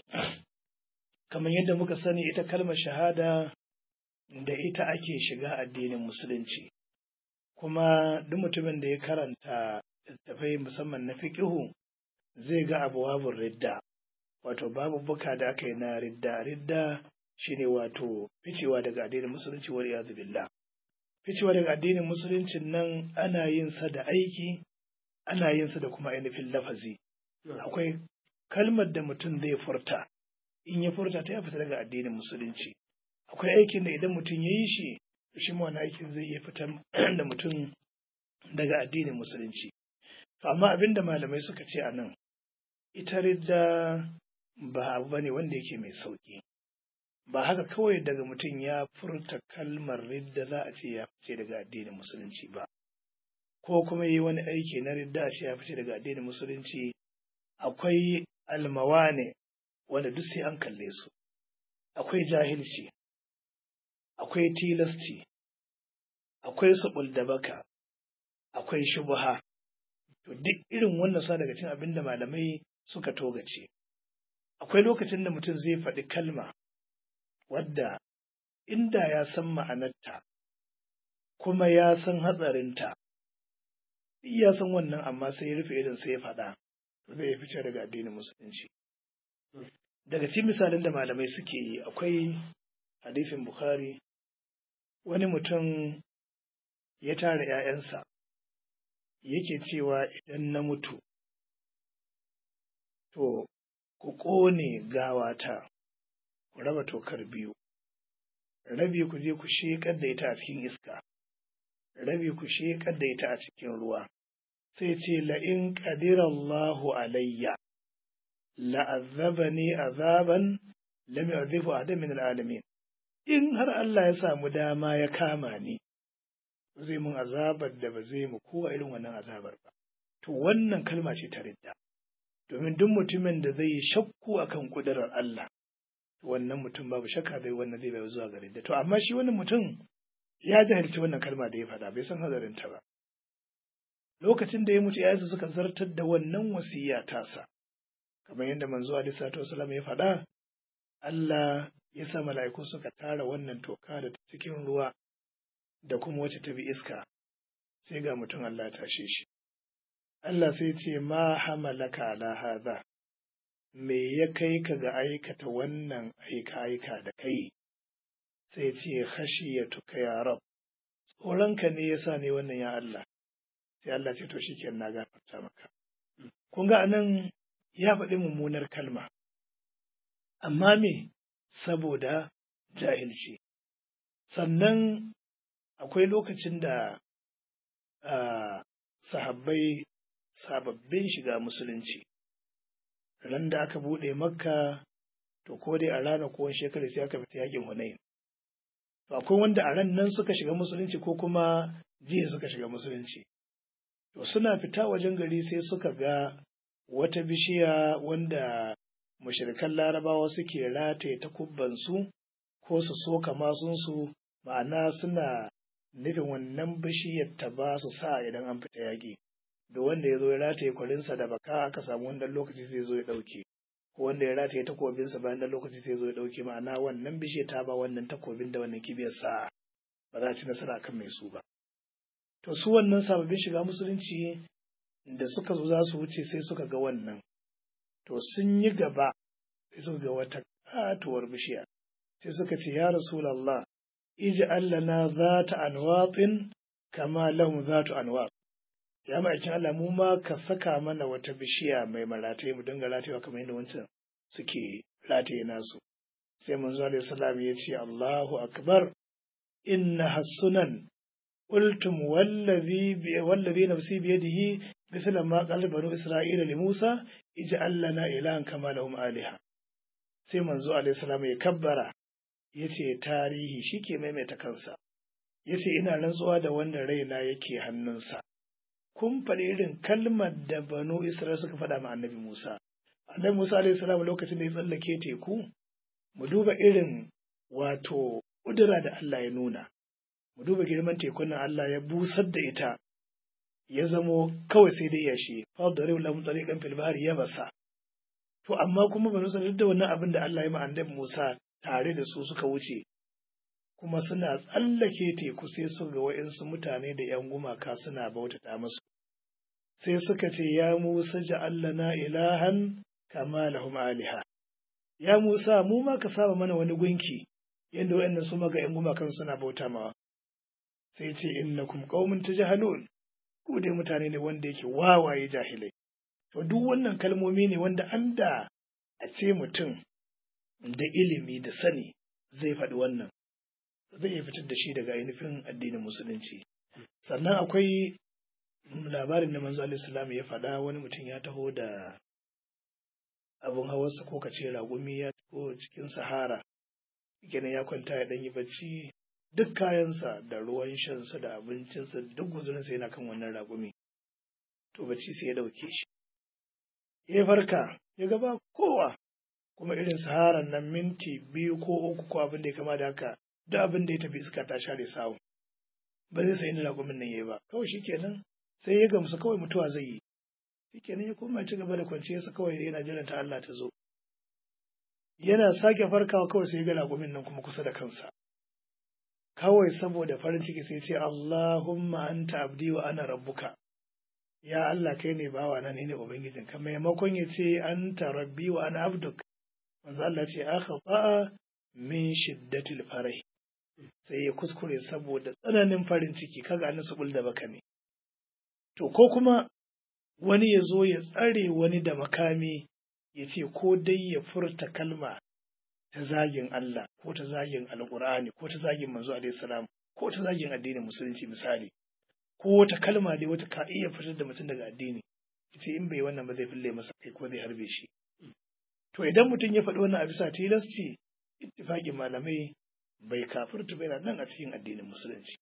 kamar yadda muka sani ita kalmar shahada da ita ake shiga addinin musulunci kuma duk mutumin da ya karanta littattafai musamman na fiqihu zai ga abuwabun ridda wato babu buka da aka yi na ridda ridda shine wato ficewa daga addinin musulunci wal iyadu billah ficewa daga addinin musuluncin nan ana yin sa da aiki ana yin sa da kuma ainihin lafazi akwai kalmar da mutum zai furta in ya furta ta ya fita daga addinin musulunci akwai aikin da idan mutum ya yi shi shi ma wani aikin zai iya fitar da mutum daga addinin musulunci amma abin da malamai suka ce a nan ita ridda ba abu ba ne wanda yake mai sauƙi ba haka kawai daga mutum ya furta kalmar ridda za a ce ya fice daga addinin musulunci ba ko kuma yi wani aiki na ridda a ce ya fice daga addinin musulunci akwai almawane wanda duk sai an kalle su akwai jahilci akwai tilasci akwai sabul da baka akwai shubha to duk irin wannan sa daga cikin abin da malamai suka togace akwai lokacin da mutum zai faɗi kalma wadda inda ya san ma'anarta kuma ya san hatsarinta ya san wannan amma sai ya rufe idan sai ya faɗa zai fice daga addinin musulunci daga cikin misalin da malamai suke yi akwai hadisin bukhari wani mutum ya tara ‘ya'yansa yake cewa idan na mutu to ku ƙone gawata ku raba tokar biyu rabi ku je ku sheƙar da ita a cikin iska rabi ku sheƙar da ita a cikin ruwa sai ce la'in ƙadirallahu alayya la'azzabani azaban lam yu'adhibu adam min al'alamin in har Allah ya samu dama ya kama ni zai mun azabar da ba zai mu kowa irin wannan azabar ba to wannan kalma ce ta ridda domin duk mutumin da zai yi shakku akan kudurar Allah wannan mutum babu shakka bai wannan zai bai zuwa gare da to amma shi wannan mutum ya jahilci wannan kalma da ya faɗa bai san hazarin ta ba lokacin da ya mutu yayansa suka zartar da wannan wasiya tasa kamar yadda manzo alaihi salatu wasallam ya faɗa Allah ya sa mala'iku suka tara wannan toka da cikin ruwa da kuma wacce ta bi iska sai ga mutum Allah ya tashe shi Allah sai ce ma hamalaka ala hadha me ya kai ka ga aikata wannan aika-aika da kai sai ce khashiyatuka ya rab tsoronka ne yasa ne wannan ya Allah sai Allah ce to shikenan na gafarta maka kun ga anan ya faɗi mummunar kalma amma me saboda jahilci sannan akwai lokacin da sahabbai sababbin shiga musulunci ran da aka buɗe makka to ko dai a rana ko wani shekara sai aka fita yakin hunain to akwai wanda a ran nan suka shiga musulunci ko kuma jiya suka shiga musulunci to suna fita wajen gari sai suka ga wata bishiya wanda mushrikan larabawa suke rataye takubbansu ko su soka masunsu ma'ana suna nufin wannan bishiyar ta ba su sa idan an fita yaƙi da wanda ya zo ya rataye kwarinsa da baka aka samu wannan lokaci zai zo ya ɗauke ko wanda ya rataye takobinsa bayan da lokaci zai zo ya ɗauke ma'ana wannan bishiyar ta ba wannan takobin da wannan kibiyar sa ba za a ci nasara kan mai su ba to su wannan sababbin shiga musulunci da suka zo za su wuce sai suka ga wannan to sun yi gaba sai suka ga wata katuwar bishiya sai suka ce ya rasulallah iji allana za ta anwatin kama lahum za ta anwat ya ma'aikin Allah mu ma ka saka mana wata bishiya mai marataye mu dinga ratayewa kamar yadda wancan suke rataye nasu sai manzo alaihi salam ya ce Allahu akbar inna hasunan قلتم والذي بي والذي نفسي بيده مثل ما قال بنو إسرائيل لموسى اجعل لنا إلها كما لهم آلهة sai manzo alaihi salam ya kabbara yace tarihi shike maimaita kansa yace ina rantsuwa da wanda raina yake hannunsa kun faɗi irin kalmar da banu Isra'il suka faɗa ma annabi Musa annabi Musa alaihi salam lokacin da ya tsallake teku mu duba irin wato kudura da Allah ya nuna mu duba girman tekun nan Allah ya busar da ita ya zamo kawai sai dai yashi fa da rai lamun tsarikan fil bahri ya basa to amma kuma ba san da wannan abin da Allah ya ma annabi Musa tare da su suka wuce kuma suna tsallake teku sai su ga wa'insu mutane da yan gumaka suna bautata musu sai suka ce ya Musa ja'allana ilahan kama lahum aliha ya Musa mu ma ka saba mana wani gunki yadda wa'annan su maga yan gumakan suna bauta mawa sai ce innakum qaumun tajhalun ku dai mutane ne wanda yake wawaye jahilai to duk wannan kalmomi ne wanda an da a ce mutum da ilimi da sani zai faɗi wannan zai iya fitar da shi daga ainihin addinin musulunci sannan akwai labarin da manzo alaihi ya faɗa wani mutum ya taho da abun hawarsa ko kace ragumi ya taho cikin sahara kenan ya kwanta ya ɗan yi bacci duk kayansa da ruwan shansa da abincinsa duk guzurinsa yana kan wannan ragumi to bacci sai ya ɗauke shi ya farka ya gaba kowa kuma irin saharan nan minti biyu ko uku ko abin da ya kama da haka duk abin da ya tafi iska ta share sawu ba zai sayi ragumin nan yayi ba kawai shikenan sai ya gamsu kawai mutuwa zai yi shikenan ya koma ci gaba da kwanciyarsa kawai yana jiran ta Allah ta zo yana sake farkawa kawai sai ya ga ragumin nan kuma kusa da kansa kawai saboda farin ciki sai ce Allahumma anta abdi wa ana rabbuka ya Allah kai ne bawa na ne ubangijin ka maimakon ya ce anta rabbi wa ana abduk manzo Allah ce akhata min shiddatil farah sai ya kuskure saboda tsananin farin ciki kaga an su da baka ne to ko kuma wani ya zo ya tsare wani da makami ya ce ko dai ya furta kalma ta zagin Allah ko ta zagin alkur'ani ko ta zagin manzo alaihi salam ko ta zagin addinin musulunci misali ko wata kalma dai wata ka iya fitar da mutum daga addini ce in bai wannan ba zai fille masa kai ko zai harbe shi to idan mutum ya faɗi wannan a bisa tilasci ittifaqin malamai bai kafirta bai nan a cikin addinin musulunci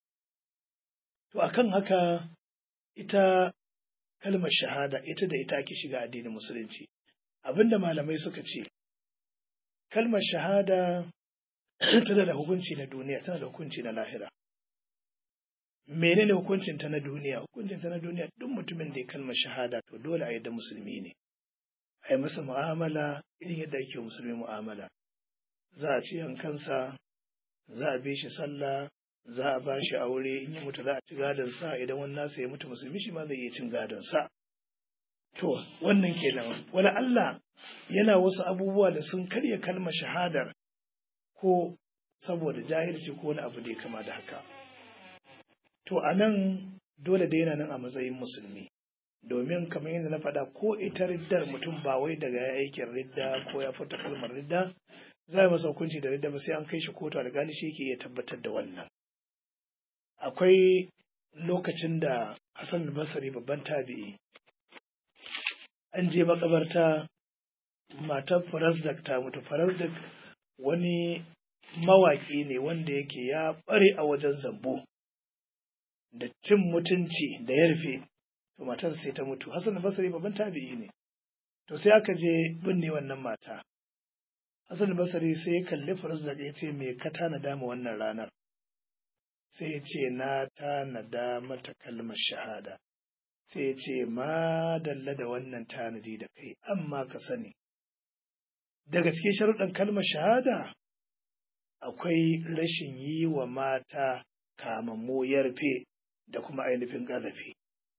to akan haka ita kalmar shahada ita da ita ake shiga addinin musulunci abinda malamai suka ce kalmar shahada tana da hukunci na duniya tana da hukunci na lahira menene hukuncin ta na duniya hukuncin ta na duniya duk mutumin da ya kalmar shahada to dole a yadda musulmi ne a yi masa mu'amala irin yadda ake musulmi mu'amala za a ci kansa za a bi shi sallah za a ba shi aure in ya mutu za a ci gadon sa idan wani nasa ya mutu musulmi shi ma zai iya cin gadon sa to wannan kenan wani Allah yana wasu abubuwa da sun karya kalmar shahadar ko saboda jahilci ko wani abu da ya kama da haka to a nan dole da yana nan a matsayin musulmi domin kamar yadda na faɗa ko ita riddar mutum ba wai daga ya aikin ridda ko ya fita kalmar ridda za a masa hukunci da ridda ba sai an kai shi kotu alƙali shi ke iya tabbatar da wannan akwai lokacin da Hassan Basri babban tabi'i an je makabarta matar Farazdak ta mutu Farazdak wani mawaƙi ne wanda yake ya ɓare a wajen zambo da cin mutunci da ya rufe to matar sai ta mutu Hassan Basri babban tabi'i ne to sai aka je binne wannan mata Hassan Basri sai ya kalli Farazdak ya ce me ka tanada ma wannan ranar sai ya ce na tanada mata kalmar shahada sai ya ce ma dalla da wannan tanadi da kai amma ka sani daga cikin sharuɗan kalmar shahada akwai rashin yi wa mata kamammo yarfe da kuma ainihin ƙazafi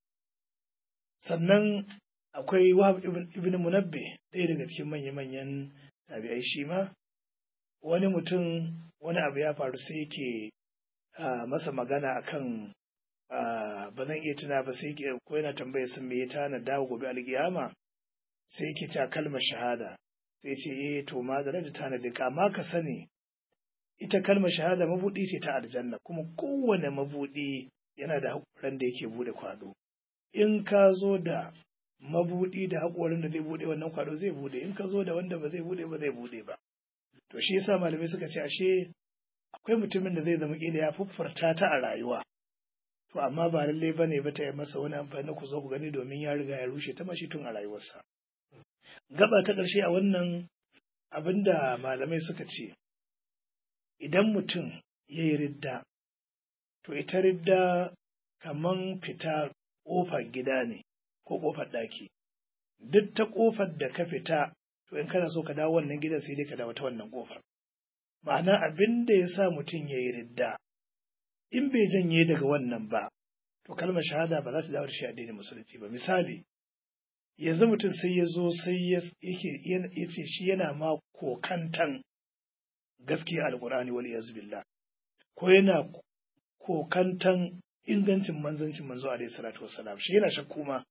sannan akwai wahab ibn munabbe ɗaya daga cikin manya-manyan tabi'ai shi ma wani mutum wani abu ya faru sai yake masa magana akan ba zan iya tuna ba sai ko yana tambaya sun me ya tana dawo gobe alkiyama sai yake ta kalmar shahada sai ce eh to ma da da tanadi amma ka sani ita kalmar shahada mabudi ce ta aljanna kuma kowane mabudi yana da haƙoran da yake bude kwado in ka zo da mabudi da haƙorin da zai bude wannan kwado zai bude in ka zo da wanda ba zai bude ba zai bude ba to shi yasa malamai suka ce ashe akwai mutumin da zai zama kila ya fuffarta ta a rayuwa to amma ba lallai bane ba ta yi masa wani amfani ku zo ku gani domin ya riga ya rushe ta mashi tun a rayuwarsa gaba ta ƙarshe a wannan abin da malamai suka ce idan mutum ya yi ridda to ita ridda kaman fita ƙofar gida ne ko ƙofar ɗaki duk ta ƙofar da ka fita to in kana so ka dawo wannan gidan sai dai ka dawo ta wannan ƙofar ma'ana abin da ya sa mutum ya yi ridda in bai janye daga wannan ba to kalmar shahada ba za ta dawo da shi addinin musulunci ba misali yanzu mutum sai ya zo sai ya ce shi yana ma kokantan gaskiya alkur'ani wal iyaz billah ko yana kokantan ingancin manzancin manzo alaihi salatu wassalam shi yana shakku ma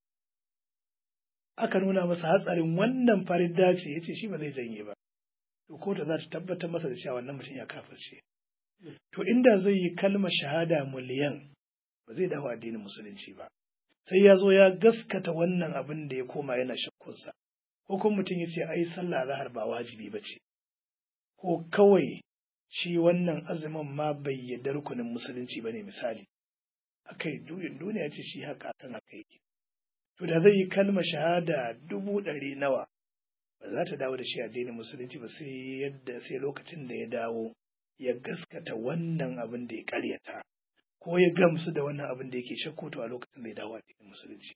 aka nuna masa hatsarin wannan farin dace yace shi ba zai janye ba to ko da za ta tabbatar masa da cewa wannan mutum ya kafirce to inda zai yi kalmar shahada miliyan ba zai dawo addinin musulunci ba sai ya zo ya gaskata wannan abin da ya koma yana shakkunsa ko kuma mutum ya ce ai sallah zahar ba wajibi ba ce ko kawai shi wannan azumin ma bai yarda rukunin musulunci ba ne misali akai juyin duniya ce shi haka kan haka yake to da zai yi kalmar shahada dubu ɗari nawa ba za ta dawo da shi addinin musulunci ba sai yadda sai lokacin da ya dawo ya gaskata wannan abin da ya karyata ko ya gamsu da wannan abin da yake shakku to a lokacin da ya dawo addinin musulunci.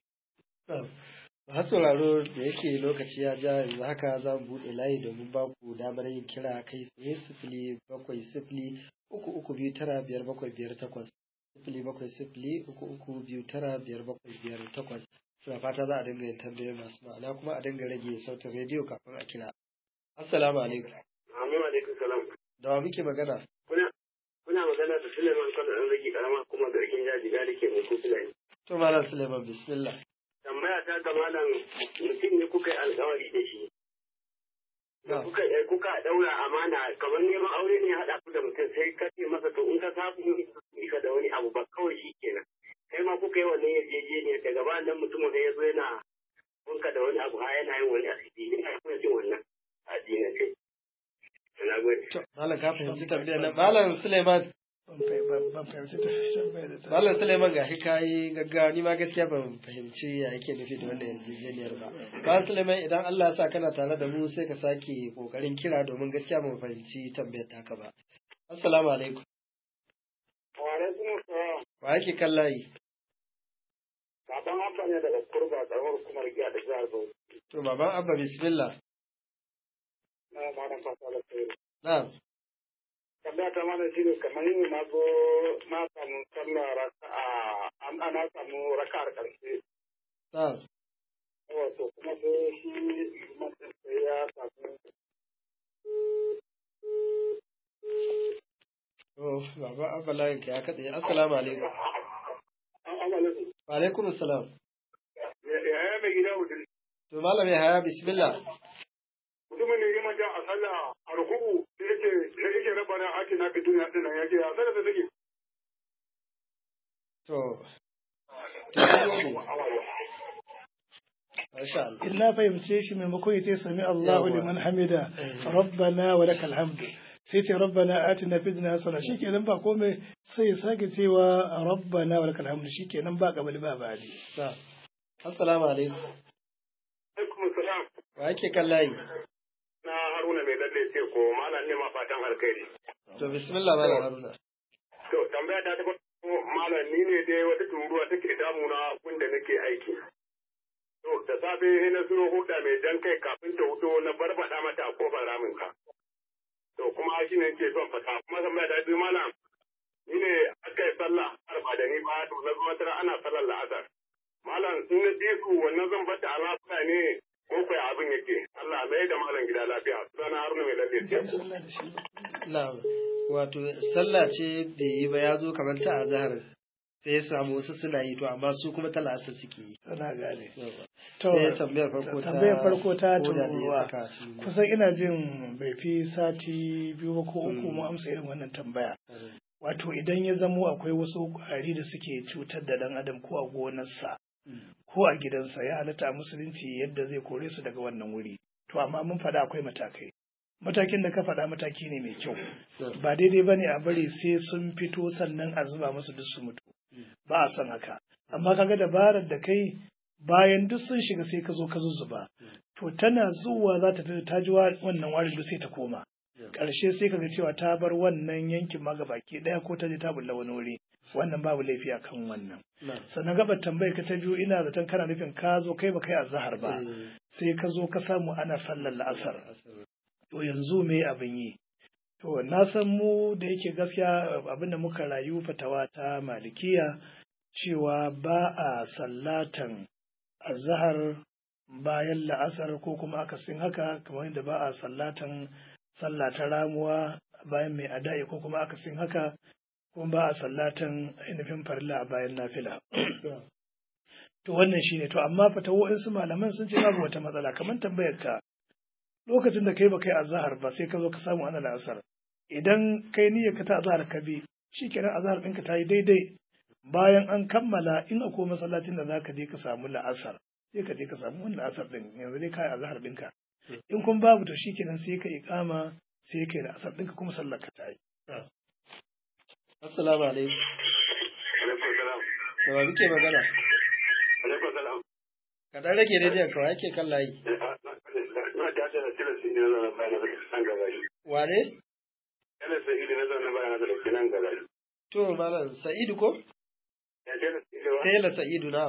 Masu sauraro da yake lokaci ya ja yanzu haka za mu buɗe layi domin ba ku damar yin kira kai tsaye sifili bakwai sifili uku uku biyu tara biyar bakwai biyar takwas sifili bakwai sifili uku uku biyu tara biyar bakwai biyar takwas. Suna fata za a dinga yin tambayoyi masu ma'ana kuma a dinga rage sautin rediyo kafin a kira. Assalamu alaikum. Amin alaikum salam. Da wa muke magana? Kuna kuna magana da Suleiman Kano ɗan rage karama kuma garkin jajiga da ke mai Fulani. To Malam Suleiman bismillah. Tambaya ta ga malam mutum ne kuka yi alkawari da shi. Da kuka kuka daura amana kamar neman aure ne haɗa ku da mutum sai ka ce masa to in ka samu ka da wani abu ba kawai shi kenan. Kai ma kuka yi wannan yarjejeniyar daga bayan nan mutum wanda ya zo yana kunka da wani abu ha yana yin wani asiri ina kuma jin wannan addinance. Na gode. Malam ka fahimci tambayar nan. Malam Suleiman ban fahimci tambayar da ta Malam Suleiman gashi kayi gaggawa ni ma gaskiya ban fahimci ya yake nufi da wannan yarjejeniyar ba. Malam Suleiman idan Allah ya sa kana tare da mu sai ka sake kokarin kira domin gaskiya ban fahimci tambayar taka ba. Assalamu alaikum. Wa alaikum salam. Wa yake kan layi? Baban Abba ne daga kurba karamar hukumar giya da jihar Bauchi. To baban Abba bismillah. Na malam fata da kai. Na'am. Tambaya ta mana shi ne kamar yin na zo na samu sallah raka'a an ana samu raka'ar karshe. Na'am. Wato kuma sai shi mutum sai ya samu To baban Abba layin ka ya katse. Assalamu alaikum. an amalin. Wa alaikum assalam. Ya ya mai gida mutum. To malam ya haya bismillah. Mutumin ne ya manta a sallah a ruku'u da yake da yake rabana ake na fitun ya dinan yake a sallah da take. To. To mun gode. Masha Allah. in na fahimce shi maimakon ya ce sami Allahu Yawwa. liman hamida Eh. rabbana wa lakal hamdu sai ce rabbana atina fid dunya hasana shikenan ba komai sai ya sake cewa rabbana wa lakal hamdu shikenan ba kabali ba bali Na'am. Assalamu alaikum. Alaikum salam. Wa yake kan layi? Na Haruna mai lalle ce ko malam ne ma fatan alkhairi. To bismillah malam Haruna. To tambaya ta ta farko malam ni ne dai wata turuwa take damuna wanda nake aiki. To da safe sai na zo huda mai jan kai kafin ta hudo na barbada mata a kofar ramin ka. To kuma shi ne ke son fata kuma tambaya ta biyu malam ni ne aka yi sallah arba da ni ba to na zo tara ana sallar la'asar. Malam in na je su wannan zan bata a lafiya ne ko kai abin yake. Allah mai da malam gida lafiya. Sunana Haruna mai lalle ce. Na'am. Wato sallah ce bai yi ba ya zo kamar ta azhar sai ya samu wasu suna yi to amma su kuma ta la'asar suke yi. sana gane Yawa. to Sai tambayar farko ta tambayar farko ta koda ne ya turuwa saka a cikin- kusan ina jin bai fi sati biyu ba ko uku Mm. mu amsa irin wannan tambaya wato idan ya zamo akwai wasu ƙwari da suke cutar da ɗan adam ko a gonarsa Mm. ko a gidansa ya halatta a musulunci yadda zai kore su daga wannan wuri to amma mun faɗa akwai matakai matakin da ka faɗa mataki ne mai kyau ba daidai ba ne a bari sai sun fito sannan a zuba musu duk su mutu ba a son haka amma kaga dabarar da kai bayan duk sun shiga sai ka zo ka zuzzuba to tana zuwa za ta fito ta ji wa- wannan warin duk sai ta koma ƙarshe sai kaga cewa ta bar wannan yankin ma baki ɗaya ko ta je ta bulla wani wuri wannan babu laifi a kan wannan Na'am. sannan gabar tambayar ka ta biyu ina zaton kana nufin ka zo kai ba kai azhar ba Eh, sai ka zo ka samu ana sallar la'asar to yanzu me abin yi to na san mu da yake gaskiya abin da muka rayu fatawa ta malikiya cewa ba a sallatan azhar bayan la'asar ko kuma akasin haka kamar yadda ba a sallatan sallah ta ramuwa bayan mai ada'i ko kuma akasin haka kuma ba a sallatan ainihin farilla a bayan nafila to wannan shine to amma fatawo'in su malaman sun ce babu wata matsala kamar tambayar ka lokacin da kai ba kai azhar ba sai ka zo ka samu ana la'asar idan kai niyyar ka ta azhar ka bi shikenan azhar ɗinka ta yi daidai bayan an kammala in akwai masallacin da zaka je ka samu la'asar sai ka je ka samu wannan la'asar ɗin yanzu dai kai azhar ɗinka in kun babu to shikenan sai ka iqama sai kai la'asar ɗinka kuma sallar ka ta yi Assalamu alaikum. Alaikum salam. Da wa muke magana? Alaikum salam. Ka dan rage rediyon ka wa yake kan layi. Na ta ce da tilasi ne na bayan da nan gaba shi. Wane? Yana sai idi na zaune bayan da ke nan gaba shi. To malam Sa'idu ko? Ya ce da cewa Tela Sa'idu na.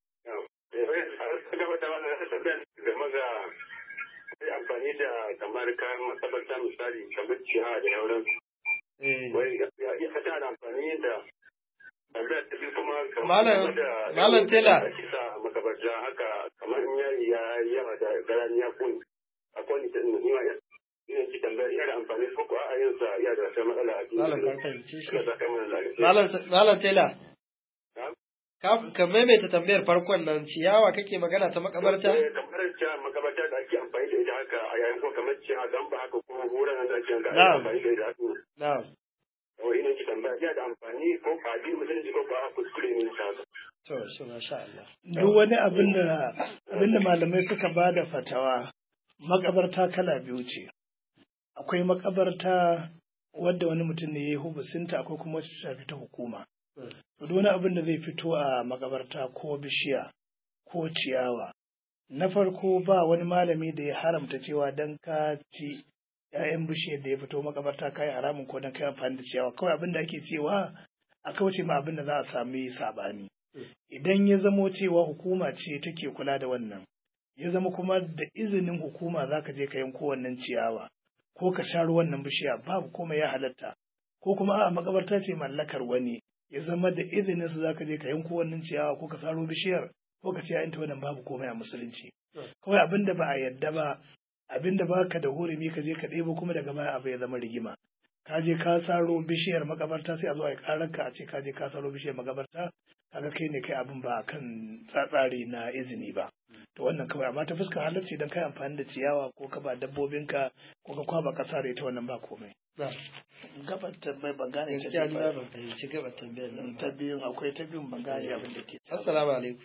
gaba da wannan sabbin da maza sai amfani da kamar kayan masabarta misali kamar ciha da yauran Eh. wai ya iya fata da amfani da tambayar ta biyu kuma Malam- Malam Tela. kisa makabarta haka kamar in yari ya yi yawa da garan ya kun akwai ni ta ni ma ina ji tambayar yana amfani ko ko a yin sa ya da wata matsala a cikin Malam ka fahimce shi. Allah saka mana lafiya. Malam Malam Tela. Na'am. Ka ka maimaita tambayar farkon nan ciyawa kake magana ta makabarta? Eh, kamar cewa makabarta da ake amfani da ita haka a yayin ko kamar cewa dan ba haka kuma horon nan da ake yanka ake Na'am. amfani da ita haka Na'am. wai ina ki tambaya ya da amfani ko ba din musulunci ko ba kuskure ne ta haka To shi masha Allah. duk wani abin da abin da malamai suka ba da fatawa makabarta kala biyu ce akwai makabarta wadda wani mutum ne ya yi hubusinta akwai kuma wacce ta shafi ta hukuma to duk wani abin da zai fito a makabarta ko bishiya ko ciyawa na farko ba wani malami da ya haramta cewa dan ka ci ‘ya'yan bishiyar da ya fito makabarta ka yi haramun ko dan ka yi amfani da ciyawa kawai abin da ake cewa a kauce ma abin da za a sami sabani idan ya zamo cewa hukuma ce take kula da wannan ya zama kuma da izinin hukuma za ka je ka yanko wannan ciyawa ko ka sha wannan bishiya babu komai ya halatta ko kuma a makabarta ce mallakar wani ya zama da izinin su za ka je ka yanko wannan ciyawa ko ka saro bishiyar ko ka ce ya wannan babu komai a musulunci kawai abin da ba a yadda ba abin da baka da hurumi ka je ka ɗebo kuma daga baya abu ya zama rigima ka je ka saro bishiyar makabarta sai a zo a yi karar ka a ce ka je ka saro bishiyar makabarta kaga kai ne kai abin ba kan tsatsari na izini ba to wannan kawai amma ta fuskar halarci dan kai amfani da ciyawa ko ka ba dabbobinka ko ka kwaba kasa da ita wannan ba komai gabar tambayar ban gane ta gaskiya ni ma ban fahimci gabar tambayar nan ta biyun akwai ta biyun ban gane abin da ke assalamu alaikum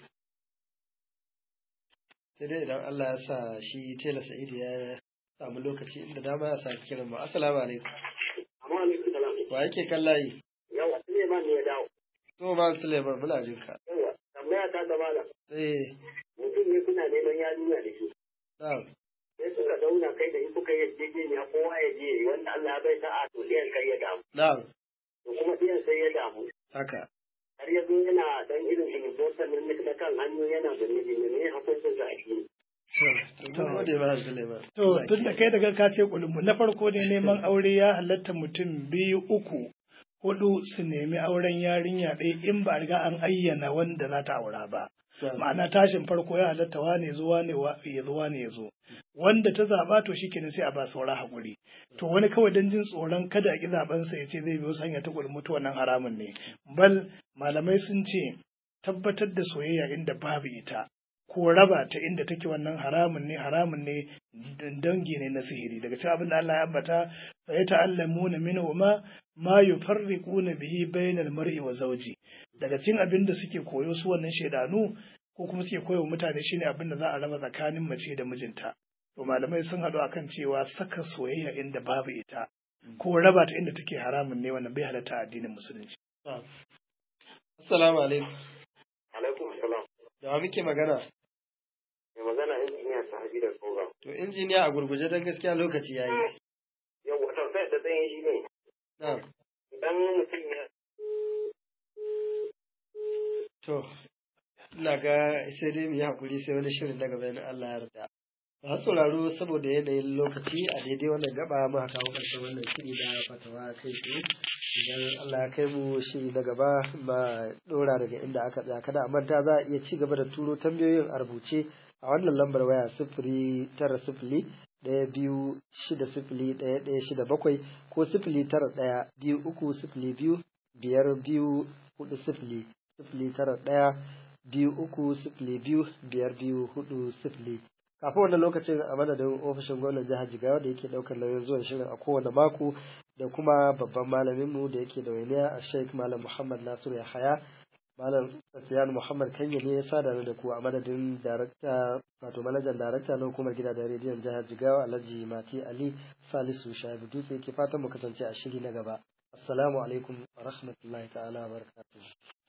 sai dai idan Allah ya sa shi tela sa'idu ya samu lokaci inda dama ya sa kiran mu assalamu alaikum amma alaikum salam wa yake kallayi yawa Suleiman ne ya dawo to ba Suleiman muna jin ka yawa tambaya ta gaba da eh mutum ne kuna neman yarinya da shi na'am sai suka zauna kai da in kuka yi yarjejeniya kowa ya je wanda Allah ya bai sa'a to ɗiyan kai ya damu na'am to kuma ɗiyan sai ya damu haka har ya zo yana dan irin ilimotar nan na kan hannu yana da miji ne ne hukuncin sa a shi to mun gode ba Suleiman To, tun da kai daga ka ce kulumbu na farko ne neman aure ya halatta mutum biyu uku hudu su nemi auren yarinya ɗaya in ba a riga an ayyana wanda za ta aura ba. Ma'ana tashin farko ya halatta wane zo wane ya zo wane ya zo. Wanda ta zaɓa to shi kenan sai a ba saura haƙuri. To wani kawai don jin tsoron kada a ƙi zaɓensa ya ce zai biyo hanya ta kulmutu wannan haramun ne. Bal malamai sun ce tabbatar da soyayya inda babu ita. ko raba ta inda take wannan haramun ne haramun ne dangi ne na sihiri daga cikin abin da Allah ya ambata fa ya ta'allamuna minhu ma ma yufarriquna bihi bainal mar'i wa zawji daga cikin abin da suke koyo su wannan shedanu ko kuma suke koyo mutane shine abin da za a raba tsakanin mace da mijinta to malamai sun haɗu akan cewa saka soyayya inda babu ita ko raba ta inda take haramun ne wannan bai halatta addinin musulunci assalamu alaikum alaikum salam da wa muke magana mai magana injiniya sahabi da koga to injiniya a gurguje don gaskiya lokaci ya yi yau wata sai da zan yi shi ne na'am idan mutum ya to ina ga sai dai mu yi hakuri sai wani shirin na gaba in Allah ya yarda masu sauraro saboda yanayin lokaci a daidai wannan gaba muka kawo ƙarshen wannan shiri na fatawa kai tsaye idan Allah ya kai mu shiri na gaba ma dora daga inda aka tsaya kada a manta za a iya ci gaba da turo tambayoyin a rubuce a wannan lambar waya sifiri tara sifili ɗaya biyu shida sifili ɗaya ɗaya shida bakwai ko sifili tara ɗaya biyu uku sifili biyu biyar biyu hudu sifili sifili tara ɗaya biyu uku sifili biyu biyar biyu hudu sifili kafin wannan lokacin a madadin ofishin gwamnan jihar jigawa da yake ɗaukar nauyin zuwan shirin a kowane mako da kuma babban malaminmu da yake da wainiya a sheik malam muhammad nasiru yahaya malam Safiyan Muhammad Kanya ne ya sada da ku a madadin darakta wato manajan darakta na hukumar gidajen rediyon jihar Jigawa Alhaji Mati Ali Salisu Shaibu Dutse ke fatan mu kasance a shiri na gaba. Assalamu alaikum wa rahmatullahi ta'ala wa barakatuh.